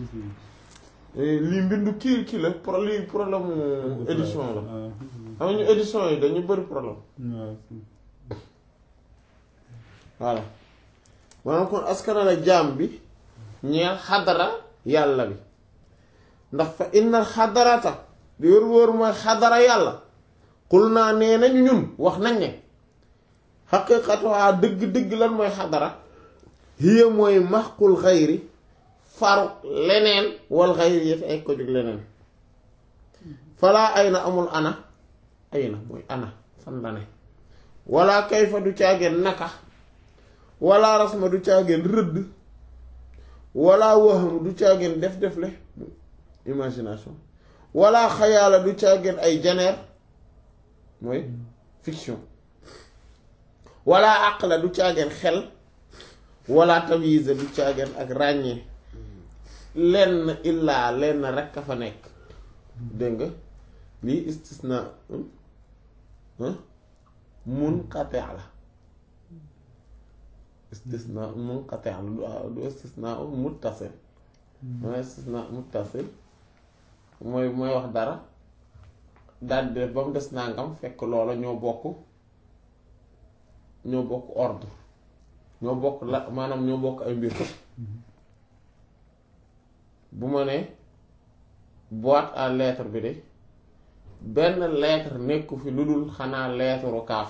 lii mbindu kii kii la pro lii problème mu édition la xam ñu édition yi dañu bëri problème voilà maanaam kon askana la jaam bi ñeel xadara yàlla bi ndax fa inna xadarata di wër wër mooy xadara yàlla xul naa nee nañu ñun wax nañ ne xaqiqatuwaa dëgg-dëgg lan mooy xadara hiya mooy maxqul xayri faru leneen wal xayri yëf ay ko jóg leneen falaa ay na amul ana ay na mooy ana fan la ne wala kayfa du caageen naka wala rasma du caageen rëdd wala waxam du caageen def def le imagination wala xayaala du caageen ay janeer mooy fiction wala aqla du caageen xel wala tamyiza du caageen ak ràññee lenn illaa lenn rekk a fa nekk dégg nga lii istisna munqati la istisna munqati la du istisna muttasil mooy istisna muttasil mooy mooy wax dara daal de ba mu des nangam fekk loola ñoo bokk ñoo bokk ordre ñoo bokk la maanaam ñoo bokk ay mbir bu ma ne boîte à lettres bi de benn lettre nekku fi lu dul xanaa lettre kaaf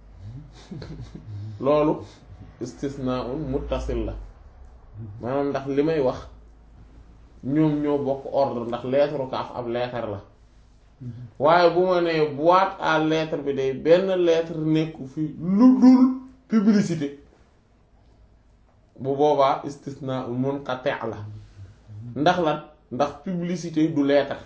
loolu istisnaun muttasil la maanaam ndax li may wax ñoom ñoo bokk ordre ndax lettre kaaf ab lettre la waaye bu ma nee boîte à lettres bi de benn lettre nekku fi lu dul publicité bu boobaa istisnaun munqati la ndax lan ndax publicité du lettre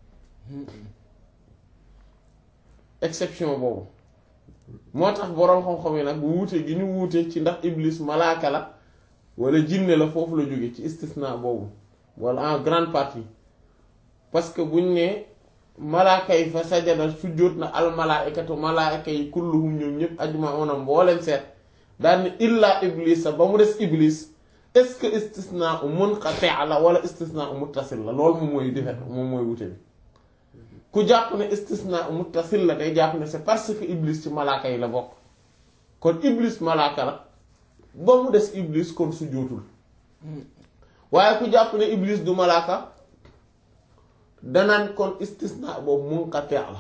exception boobu moo tax boroom xam-xam yi nag wuute gi ñu wuute ci ndax iblis malaaka la wala jinne la foofu la jóge ci istisna boobu wala en grande partie parce que buñ ne malaaka yi fa sajada sujjóot na al malaaikatu malaaka yi kulluhum ñoom ñëpp ajmauna mbooleen seet daal ne illaa iblis ba mu des iblis est-ce que istisna munqati la wala istisna muttasil la loolu moom mooy defet moom mooy wute bi ku jàpp ne istisna muttasil la day jàpp ne c'est parce que iblis ci malaaka yi la bokk kon iblis malaaka la ba mu des iblis kon su jootul waaye ku jàpp ne iblis du malaaka danaan kon istisna boobu munqati la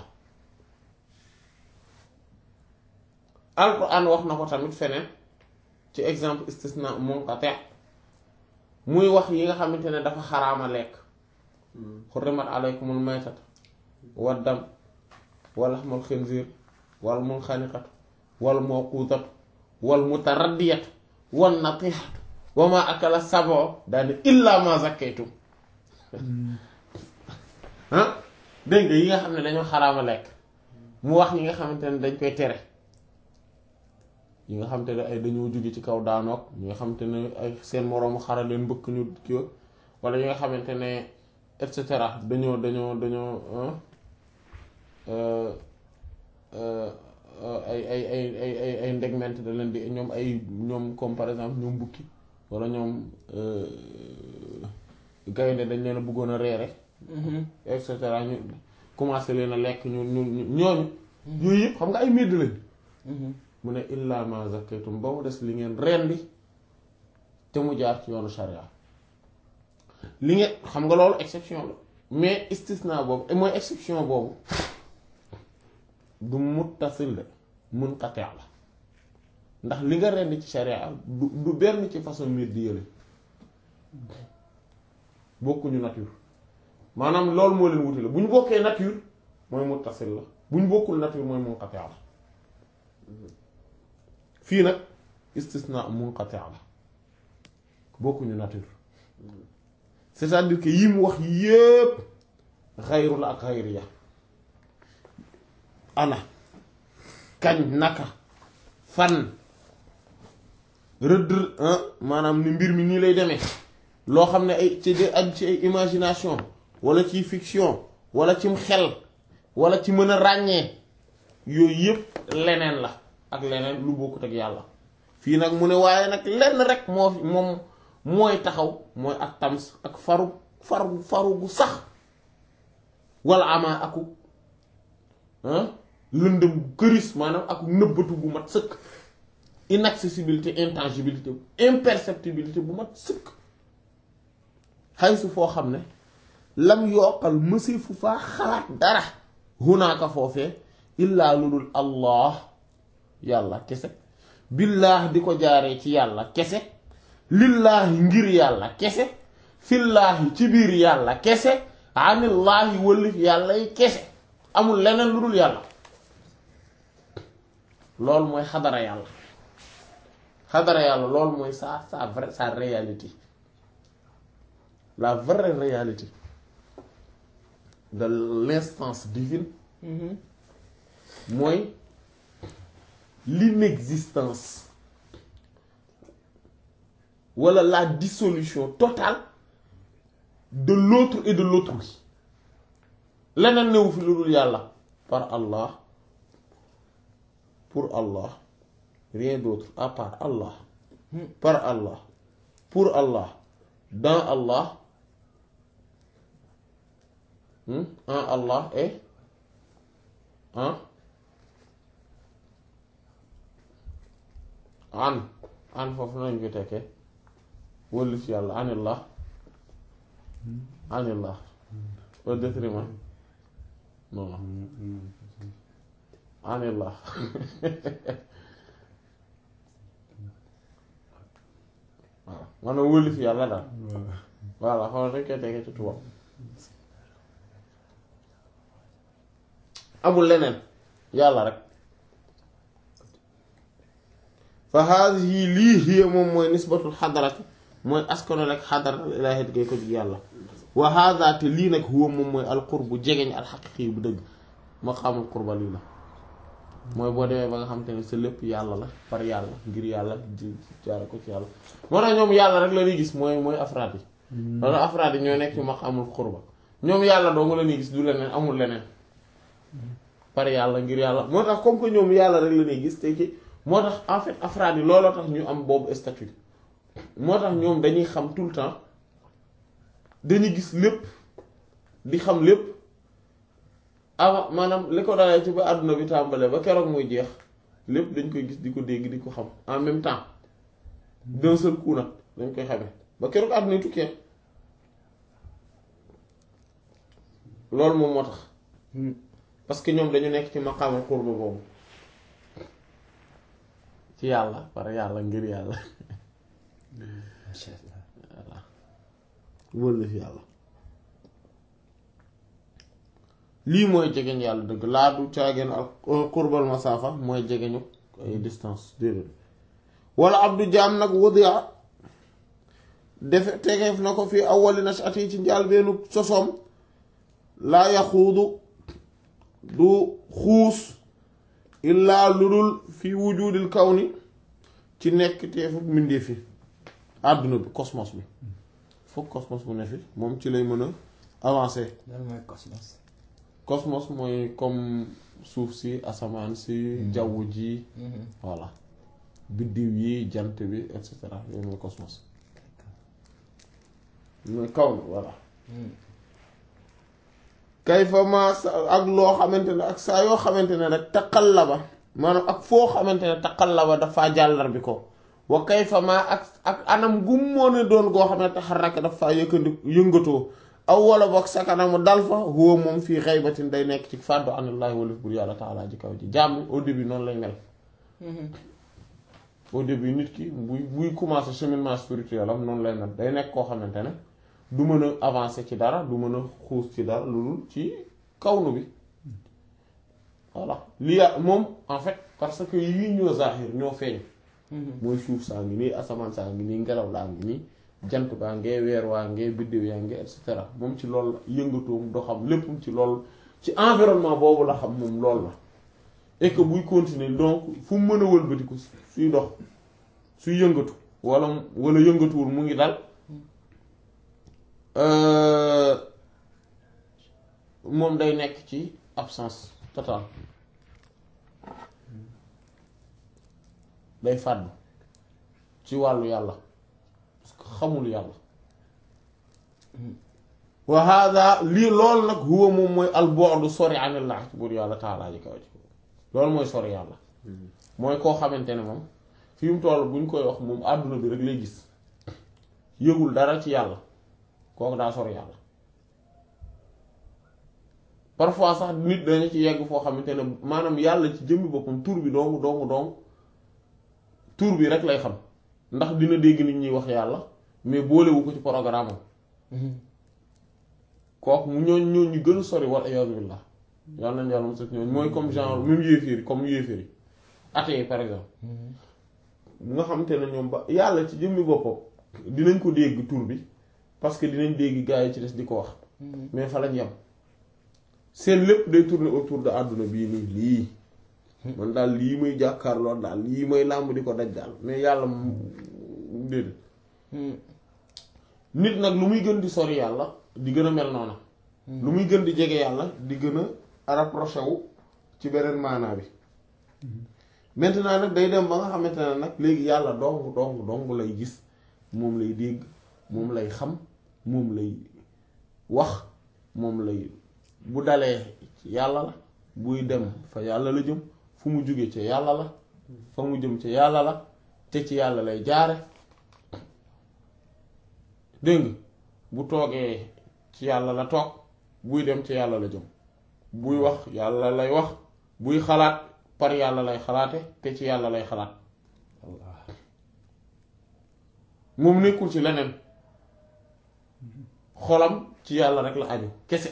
alquran wax na ko tamit feneen ci exemple istisna munqati muy wax yi nga xamante ne dafa xaraama lekk xurrimat alaykumul maytat wa dam wa laxmul xinziir wal munxaniqatu wal mawquudatu wal mutaraddiyatu wan natihatu wa ma akala sab'u daane illa ma zakkaytum ah dégg nga yi nga xam ne dañoo xaraama lekk mu wax yi nga xamante ne dañ koy tere yi nga xamante ne ay dañoo jóge ci kaw daanoog ñi nga xamante ne ay seen moroomu xara leen mbëkk ñu kii wala yi nga xamante ne et cetera dañoo dañoo dañoo ay ay ay ay ay ay ndegment da leen di ñoom ay ñoom comme par exemple ñoom bukki wala ñoom gaynde dañ leen a bëggoon a reere et cetera ñu commencé leen a lekk ñu ñu ñooñu yooyu yëpp xam nga ay médd lañ mu ne illa ma zakaytum ba mu des li ngeen rendi te mu jaar ci yoonu sharia li ngeen xam nga loolu exception la mais istisna boobu mooy exception boobu du muttasil la munqati' la ndax li nga rendi ci sharia du du benn ci façon mbir di yële bokkuñu nature maanaam loolu moo leen wuti la bu ñu bokkee nature mooy muttasil la bu ñu bokkul nature mooy munqati' la fii nag istisna munqati' la bokkuñu nature c'est-à-dire que yi mu wax yépp xayru la ak xayriya ana kañ naka fan rëdd maanaam ni mbir mi nii lay demee loo xam ne ay ci de aj ci ay imagination wala ci fiction wala cim xel wala ci mën a ràññee yooyu yépp leneen la ak leneen lu bokkut ak yàlla fii nag mu ne waaye nag lenn rek moo fi moom mooy taxaw mooy ak tams ak faru faru faru gu sax wala amaa aku lëndëm këris maanaam ak nëbbatu bu mat sëkk inaccessibilité intangibilité imperceptibilité bu mat sëkk xay su foo xam ne lam yokkal mësi fu faa xalaat dara hunaaka foofee illaa lu dul allah yàlla kese billaah di ko jaaree ci yàlla kese lillaahi ngir yàlla kese fillaahi ci biir yàlla kese anillaahi wëllif yàlla yi kese amul leneen lu dul yàlla loolu mooy xadara yàlla xadara yàlla loolu mooy sa sa vrai sa réalité la vraie réalité de l'instance divine mooy l'inexistence wala la dissolution totale de l'autre et de l'autrui leneen newu fi lu dul yàlla par Allah pour Allah rien d'autre à part Allah par Allah pour Allah dans Allah en Allah et en an an foofu nañ ko tekkee wëllif yàlla anillah anillah au détriment non anillah waaw maanaam wëllif yàlla daal voilà xool dañ koy tekkee ci tubaab amul leneen yàlla rek fa haadihi lii hiya moom mooy nisbatul xadarati mooy askano rek xadaratul ilaahi gay ko jug yàlla wa haada te lii nag huwa moom mooy alqurbu jegeñ alxaqiqi bu dëgg maqaamul qurba lii la mooy boo demee ba nga xam te ne sa lépp yàlla la par yàlla ngir yàlla di jaare ko ci yàlla moo tax ñoom yàlla rek la ñuy gis mooy mooy afraad yi loolu afraad yi ñoo nekk ci maqaamul qurba ñoom yàlla doo nga la ñuy gis du leneen amul leneen par yàlla ngir yàlla moo tax comme que ñoom yàlla rek la ñuy gis te ci moo tax en fait afraad yi looloo tax ñu am boobu statut moo tax ñoom dañuy xam tout le temps dañuy gis lépp di xam lépp avant maanaam li ko dalee ci ba àdduna bi tàmbalee ba keroog muy jeex lépp dañ koy gis di ko dégg di ko xam en même temps d'un seul coup nag dañ koy xamee ba keroog àdduna tukkee loolu moom moo tax parce que ñoom dañu nekk ci maqaama qurba boobu ci yàlla par yàlla ngir yàlla macha allah voilà wëllëf yàlla lii mooy jegeñ yàlla dëgg laa du caageen ak qurbal masaafa mooy jegeñu ay distance déedéet wala abdu jaam nag wadia defe tegeef na ko fii awwali nashati ci njaal beenu sosoom laa yaxuudu du xuus illaa lu dul fi wujudil kawni ci nekk teefu mbindeef fi àdduna bi cosmos bi foog cosmos bu ne fi moom ci lay mën a avancer lan mooy cosmos. cosmos mooy comme suuf si asamaan si jaww ji voilà biddiw yi jant bi et cetera yooyu mooy cosmos mooy kaw ni voilà kayfa ma sa ak loo xamante ne ak saa yoo xamante ne rek taqallaba maanaam ak foo xamante ne taqallaba dafa jàllar bi ko wa kayfa ma ak ak anam gu moo ne doon goo xam ne taxaraka dafa yëkkandi yëngatoo aw wala boog sa kanamu dal fa huwa moom fii xaybatin day nekk ci fàddu anillaahi walif bur yàlla taalaa ji kaw ji jàmm au début noonu lay mel au début nit ki buy buy commencer cheminement spirituel am noonu lay mel day nekk koo xamante ne du mën a avancer ci dara du mën a xuus ci dara lu dul ci kawnu bi voilà li ya moom en fait parce que yii ñoo zahir ñoo feeñ mooy suuf saa ngi nii asamaan saa ngi nii ngelaw laa ngi nii jant baa ngee weer waa ngee biddew yaa ngee et cetera moom ci loolu la yëngatoom doxam lépp ci loolu ci environnement boobu la xam moom loolu la et que buy continuer donc fu mu mën a wëlbatiku suy dox suy yëngatu wala wala yëngatuwul mu ngi dal moom day nekk ci absence totale day fàddu ci wàllu yàlla parce que xamul yàlla wa hada lii loolu nag huwa moom mooy al bu'du sori anillah ci buur yàlla taalaa ji kaw ji loolu mooy sori yàlla mooy koo xamante ne moom fi mu toll buñ koy wax moom àdduna bi rek lay gis yëgul dara ci yàlla kooku daa sori yàlla parfois sax nit dañu ci yegg foo xamante ne maanaam yàlla ci jëmmi boppam tur bi dong dong dong tur bi rek lay xam ndax dina dégg nit ñuy wax yàlla mais boolewu ko ci programme am kooku mu ñooñ ñooñ ñu gën a sori wal iyaazu billah yàlla nañ yàlla mos ñooñ mooy comme genre même yéeféer yi comme yéeféer yi athée yi par exemple nga xamante ne ñoom ba yàlla ci jëmmi boppam dinañ ko dégg tur bi parce que dinañ dégg gaa yi ci des di ko wax mais fa lañ yem seen lépp day tourner autour de àdduna bii nii lii man daal lii muy jàkkaarloo daal lii may làmb di ko daj daal mais yàlla déedéet nit nag lu muy gën di sori yàlla di gën a mel noona lu muy gën di jege yàlla di gën a rapproché wu ci beneen maanaa bi maintenant nag day dem ba nga xamante ne nag léegi yàlla dong dong dong lay gis moom lay dégg moom lay xam moom lay wax moom lay bu dalee ci yàlla la buy dem fa yàlla la jëm fu mu jóge ci yàlla la fa mu jëm ci yàlla la te ci yàlla lay jaare dégg nga bu toogee ci yàlla la toog buy dem ci yàlla la jëm buy wax yàlla lay wax buy xalaat par yàlla lay xalaate te ci yàlla lay xalaat moom nekkul ci leneen xolam ci yàlla rek la aju kese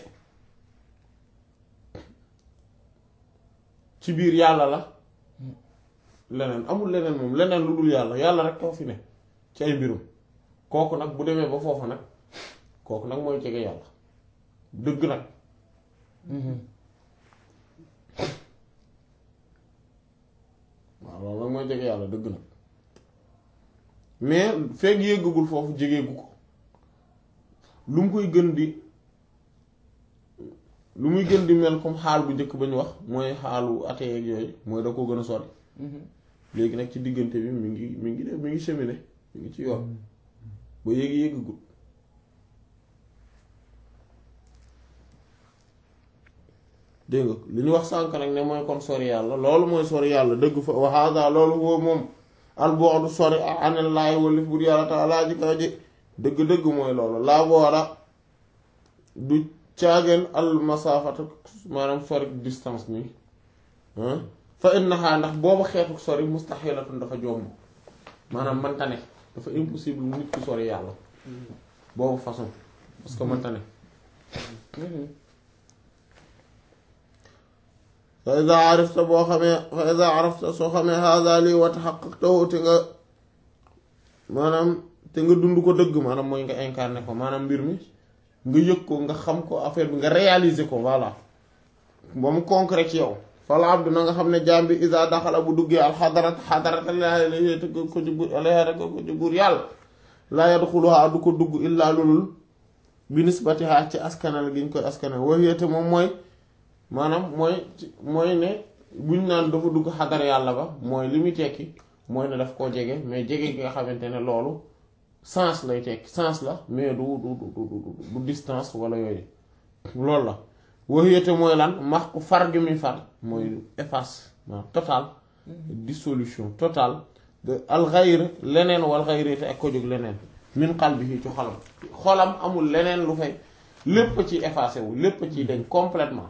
ci biir yàlla la leneen amul leneen moom leneen lu dul yàlla yàlla rek koo fi ne ci ay mbirum kooku nag bu demee ba foofu nag kooku nag mooy jege yàlla dëgg nag waaw loolu nag mooy jege yàlla dëgg nag mais fekk yéggagul foofu jegeegu ko lu mu koy gën di lu muy gën di mel comme xaal bu njëkk ba ñu wax mooy xaalu atee ak yooyu mooy da ko gën a sori léegi nag ci diggante bi mi ngi mi ngi def mi ngi cheminer mi ngi ci yoon ba yéegi yéggagul dégg nga li ñu wax sànk nag ne mooy kon sori yàlla loolu mooy sori yàlla dëgg fa wa hada loolu woo moom al bu'du sori anillaahi walif bur yàlla taalaa ji kaw ji dëgg-dëgg mooy loolu laa boora du caageen al masaafatu maanaam sori distance nii fa innaha ndax booba xeetu sori mustaxilatun dafa jomb maanaam mënta ne dafa impossible nit ku sori yàlla boobu façon parce que mënta ne fa iza arafta boo xamee fa iza arafta soo xamee hada lii wa tahaqqaqtahu te nga maanaam te nga dund ko dëgg maanaam mooy nga incarné ko maanaam mbir mi nga yëg ko nga xam ko affaire bi nga réaliser ko voilà ba mu concret ci yow fal abdu na nga xam ne jaam bi isa daxala bu duggee al xadarat xadarat alayhi ko ci buur alayhi ko ci buur yàlla laa yadxuluha du ko dugg illaa lulul bi nisbatiha ci askanal gi ñu koy askanal waxiyate moom mooy maanaam mooy mooy ne buñ naan dafa dugg xadar yàlla ba mooy li muy tekki mooy ne daf koo jege mais jege gi nga xamante ne loolu sens lay tekki sens la mais du du du du distance wala yooyu loolu la waxiyate mooy lan max ku far gi muy far mooy efface maanaam total dissolution totale de al xayr leneen wal xayri te ak ko jóg leneen min qalbihi ci xolam xolam amul leneen lu fay lépp ci effacé wu lépp ci dañ complètement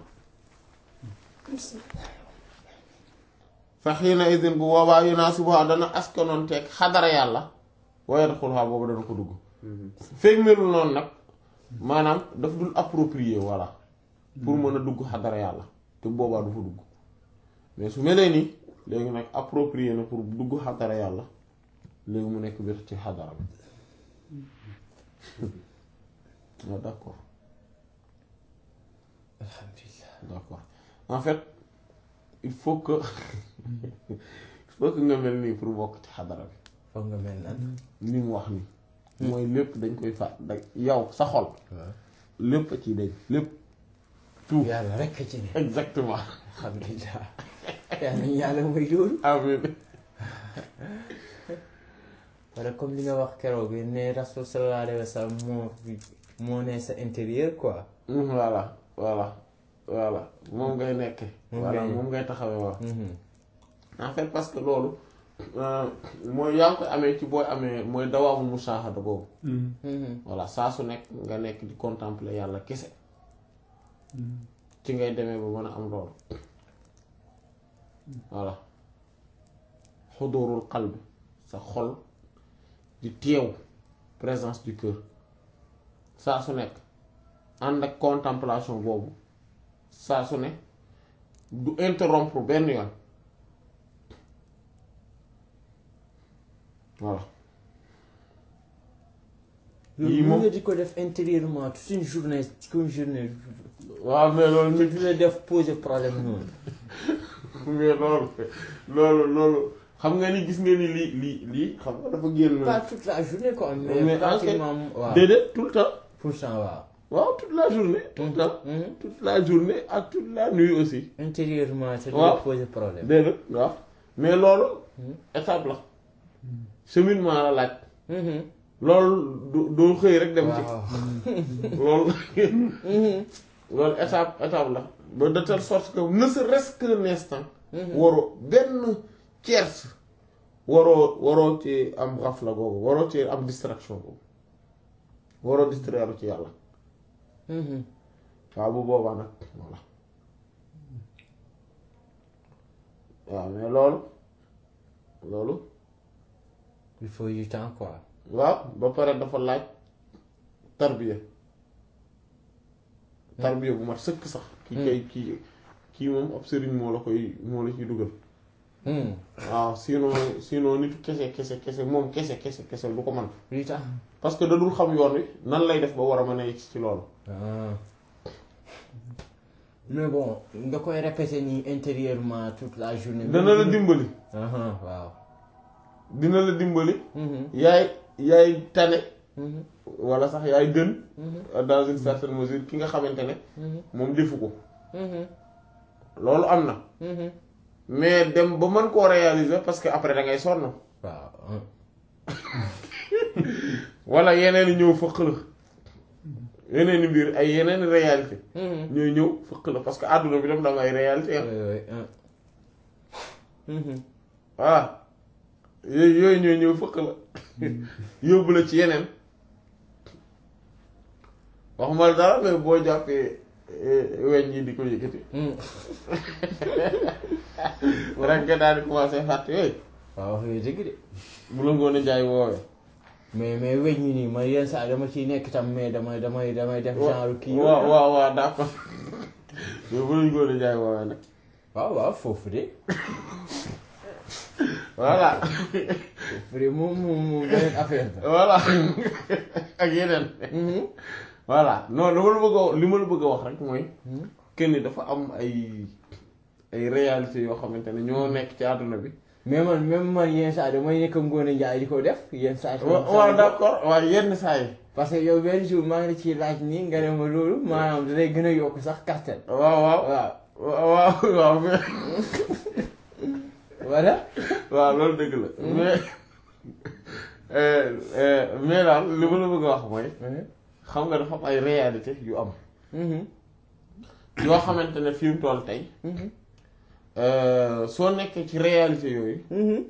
fa xiina idin bu boobaa yunaasibuha dana askanoon teeg xadara yàlla wa yadxuluha boobu dana ko dugg feeg melul noonu nag maanaam daf dul approprier voilà pour mën a dugg xadara yàlla te boobaa du fa dugg mais su melee nii léegi nag approprier na pour dugg xadara yàlla léegi mu nekk biir ci xadara bi waaw d'accord alhamdulilah d'accord en fait il faut que il faut que nga mel nii pour bokk ci xadara bi foog nga mel nan li mu wax nii mooy lépp dañ koy fa da yow sa xol waaw lépp ci dañ lépp tout yàlla rekk ci ne exactement alhamdulilah yàlla ñu yàlla mooy loolu amiin wala comme li nga wax keroog ne rasul sallallahu alayhi wa sallam moo moo ne sa intérieur quoi voilà voilà voilà moom ngay nekk Moom voilà ngay- moom ngay taxawee waaw Mhm. en fait parce que loolu euh, mooy yaa ngi koy amee ci booy amee mooy dawaamu musaahada boobu Mhm. voilà saa su nekk nga nekk di contempler yàlla kese ci ngay demee ba mën a am loolu voilà xudurul qalbi sa xol di teew présence du cœur saa su nekk ànd ak contemplation boobu saa su ne du interrompre benn yoon voilà loolu Yii mën moom- nga di ko def intérieurement toute une journée toute une journée waaw mais loolu te nit du la def poser problème noonu mais loolu loolu loolu xam nga ni gis nga ni lii lii lii xam nga dafa génn pas toute la journée quoi mais, Mais en pratiquement waaw déedéet tout le temps pourcent waaw waaw toute la journée tout le temps Mhm. toute la journée ak toute la nuit aussi intérieurement te du Waaw. la poser problème déedéet waaw mais loolu Mhm. étape la cheminement la laaj Mhm. loolu du doo xëy rek dem ci waaw loolu Mhm. loolu étape étape la ba de telle sorte que ne serait-ce qu'un instant Mhm. waroo benn tiers waroo waroo ci am xafla googu waroo ci am distraction boobu waroo distraire ci yàlla Mhm. waaw bu boobaa nag voilà waaw mais loolu loolu il faut du temps quoi waaw ba pare dafa laaj tarbiya tarbiya bu mat sëkk sax ki kay kii kii moom ab sëriñ moo la koy moo la ciy dugal Mhm. waaw sinon sinon nitu kese kese kese moom kese kese kese du ko man du temps parce que da dul xam yoon wi nan lay def ba war a mën a yegg ci loolu ah mais bon nga koy répéter nii intérieurement toute la journée dana la dimbali Aha, waaw dina la dimbali Mhm. yaay yaay tane Mhm. wala sax yaay gën Mhm. dans une certaine mesure ki nga xamante ne Mhm. moom defu ko Mhm. loolu am na Mhm. mais dem ba mën koo réaliser parce que après da ngay sonn waaw ah. wala yeneen i ñëw fëq la yeneen i mbir ay yeneen i réalité Mhm. ñooy ñëw fëq la parce que àdduna bi tam da am ay réalité am Oui, oui, ah. Mhm. voilà yooyu yooyu ñooy ñëw fëq la yóbbu la ci yeneen waxuma la dara mais boo jàppee eh, weñ yi di ko yëkkati Mhm. rek nga daal di commencé fàtte yooyu waaw wax nga dëgg de bu la ngoon a jaay woowee mais mais weñ ñi nii man yenn saa dama ciy nekk tam mais damay damay damay def genre kii yooyu waaw ah. waaw waaw d'accord mais bu la ngoon a jaay woowee nag waaw waaw foofu de voilà foofu de moom moom moom beneen affaire la voilà ak yeneen Mhm. voilà non dama la bëgg a li ma la bëgg a wax rek mooy Mhm. que ni dafa am ay ay réalités yoo xamante ne ñoo nekk ci àdduna bi mais man même man yenn saa yi damay nekk Ngoné Ndiaye di ko def yenn saa yi. wa- waaw d'accord waaw yenn saa yi parce que yow benn jour maa ngi la ciy laaj nii nga ne ma loolu maanaam da lay gën a yokk sax kattan. waaw waaw waaw waaw waaw mais voilà. waaw loolu dëgg la mais euh, euh, mais daal li ma la bëgg a wax mooy xam nga dafa am ay réalité yu am yoo xamante ne fi mu toll tey euh, soo nekkee ci réalité yooyu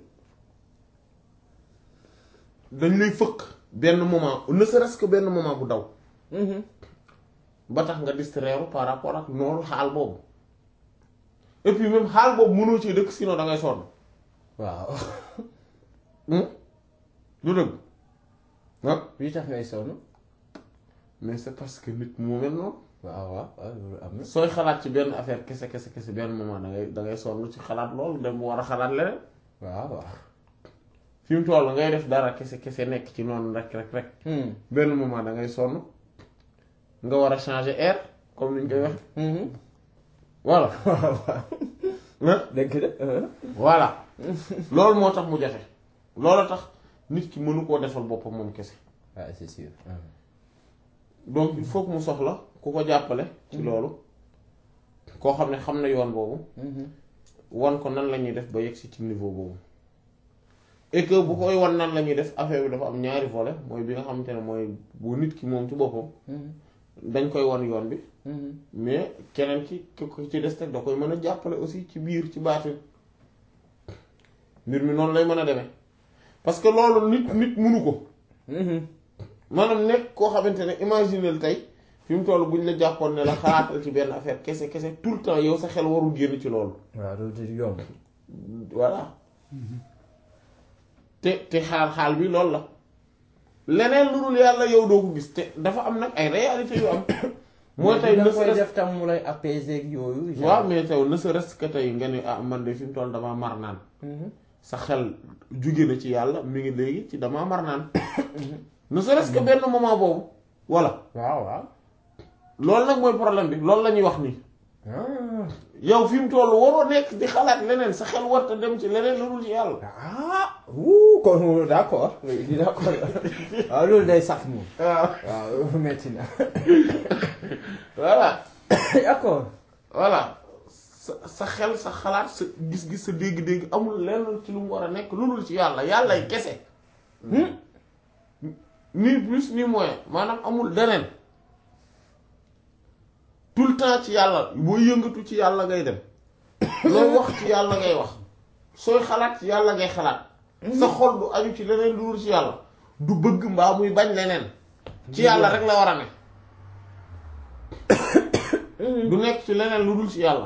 dañ lay fëkk benn moment ne serait-ce que benn moment bu daw ba tax nga distraire par rapport ak noonu xaal boobu et puis même xaal boobu mënoo ci dëkk sinon da ngay sonn waaw. Hmm? du dëgg ah li tax ngay sonn. mais c'est parce que nit moo mel noonu waaw waaw waaw loolu am na. sooy xalaat ci benn affaire kese kese kese benn moment da ngay da ngay sonn ci xalaat loolu dem war a xalaat leneen waaw waaw. fi mu toll ngay def dara kese kese nekk ci noonu rek rek rek benn moment da ngay sonn nga war a changer air comme ni ñu koy wax voilà waaw waaw. ah dëgg la. voilà loolu moo tax mu jafe loolu tax nit ki mënu koo defal boppam moom kese waaw c'est sûr. donc il faut que mu soxla ku ko jàppale ci loolu koo xam ne xam na yoon boobu wan ko nan la ñuy def ba yegg si ci niveau boobu et que bu koy wan nan la ñuy def affaire bi dafa am ñaari volet mooy bi nga xamante ne mooy bu nit ki moom ci boppam dañ koy wan yoon bi mais keneen ci ki ko ci des teg da koy mën a jàppale aussi ci biir ci baatin mbir mi noonu lay mën a demee parce que loolu nit nit munu ko maanaam nekk koo xamante ne imaginel tey fi mu toll buñ la jàppoon ne la xalaatal ci benn affaire kese kese tout le temps yow sa xel warul génn ci loolu waaw loolu du yomb. voilà te te xaal xaal bi loolu la leneen lu dul yàlla yow doo ko gis te dafa am nag ay réalité yu am mooy tey da ne nga koy serait-ce def tam mu lay apaiser ak yooyu. genre. waaw mais taw ne serait-ce que tey nga ne ah man de fi mu toll damaa mar naan sa xel jóge na ci yàlla mi ngi léegi ci damaa mar naan ne serait-ce que benn moment boobu voilà waaw waaw. loolu nag mooy problème bi loolu la ñuy wax nii ah yow fi mu toll waroo nekk di xalaat leneen sa xel warta dem ci leneen lu dul ci yàlla ah wuu kon d'accord oui d'accord waaw loolu day sax moom. waaw waaw metti na. voilà d'accord. voilà sa sa xel sa xalaat sa gis-gis sa dégg-dégg amul lenn ci lu mu war a nekk lu dul ci yàlla yàllay kese ni plus ni moins maanaam amul leneen tout le temps ci yàlla boo yëngatu ci yàlla ngay dem looy wax ci yàlla ngay wax sooy xalaat ci yàlla ngay xalaat sa xol du aju ci leneen lu dul ci yàlla du bëgg mbaa muy bañ leneen ci yàlla rek la war a ne du nekk ci leneen lu dul ci yàlla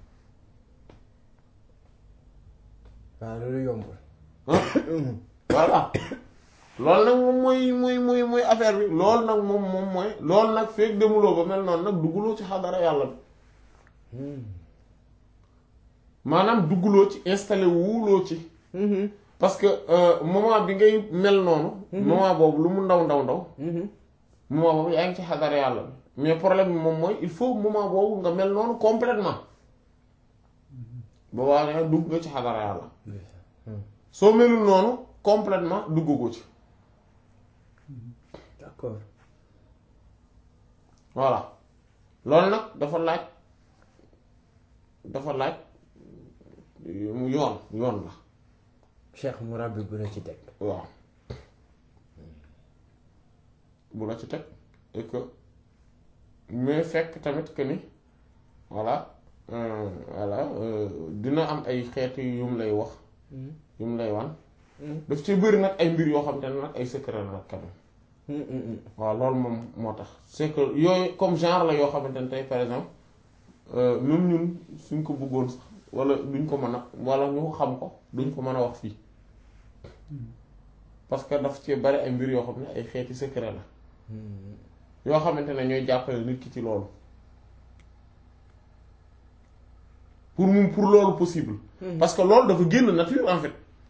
waaw loolu yombul. voilà loolu nag moom mooy mooy mooy mooy affaire bi loolu nag moom moom mooy loolu nag feeg demuloo ba mel noonu nag dugguloo ci xadara yàlla bi maanaam dugguloo ci installé wuuloo ci parce que euh, moment bi ngay mel noonu moment boobu lu mu ndaw ndaw ndaw moment boobu yaa ngi ci xadara yàlla bi mais problème bi moom mooy il faut moment boobu nga mel noonu complètement boobaa ne dugg nga ci xadara yàlla soo melul noonu complètement duggagoo ci d'accord. voilà loolu nag dafa laaj dafa laaj mu yoon yoon la Cheikh Mourabbi bu la ci teg. waaw bu la ci teg et que mais fekk tamit que ni voilà euh, voilà euh, dina am ay xeetu yu mu lay wax yu mu lay wan daf ci bëri nag ay mbir yoo xam te ne nag ay secret la nag quand même waaw loolu moom moo tax c'est que yooyu comme genre la yoo xamante ne tey par exemple euh, même ñun suñ ko bëggoon sax wala duñ ko mën a wala ñu xam ko duñ ko mën a wax fii parce que daf ci bari ay mbir yoo xam ne ay xeeti secret la yoo xamante ne ñooy jàppale nit ki ci loolu pour mu pour loolu possible parce que loolu dafa génn nature en fait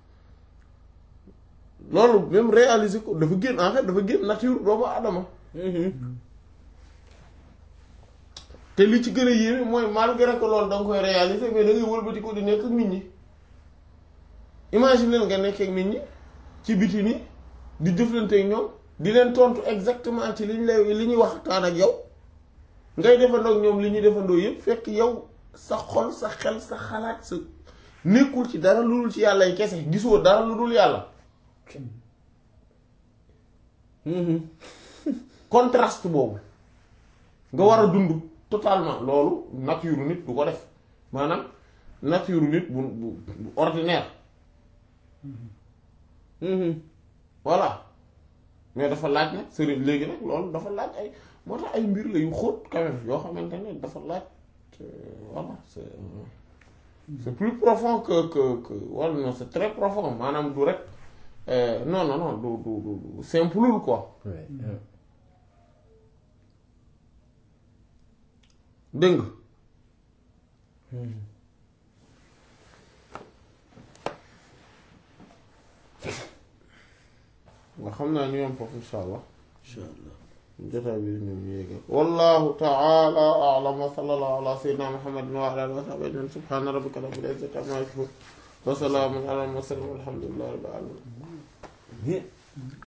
loolu même réaliser ko dafa génn en fait dafa génn nature doomu adama te li ci gën a yéeme mooy malgré que loolu da nga koy réaliser mais da ngay wëlbati ko di nekk ak nit ñi imagine leen nga nekk ak nit ñi ci biti ni di jëflante ak ñoom di leen tontu exactement ci liñ lay li ñuy waxtaan ak yow ngay defandoo ak ñoom li ñuy defandoo yëpp fekk yow sa xol sa xel sa xalaat sa nekkul ci dara lu dul ci yàlla yi kese gisoo dara lu dul yàlla contraste boobu nga war a dund totalement loolu nature nit du ko def maanaam nature nit bu bu bu ordinaire voilà mais dafa laaj nag sëriñ léegi nag loolu dafa laaj ay moo tax ay mbir la yu xóot quand même yoo xamante ne dafa laaj voilà c'est c'est plus profond que que que wala non c'est très profond maanaam du rek non non non du du du simple quoi dégg nga nga xam naa ñu yom foofu insha allah insha allah jotaay bi ñu yéega wallahu ta'ala a'lam wa sallallahu ala sayyidina muhammadin wa ala alihi wa sahbihi ajma'in subhana rabbika rabbil izzati amma yasifun wa salamun ala al mursalin walhamdulillahi rabbil alamin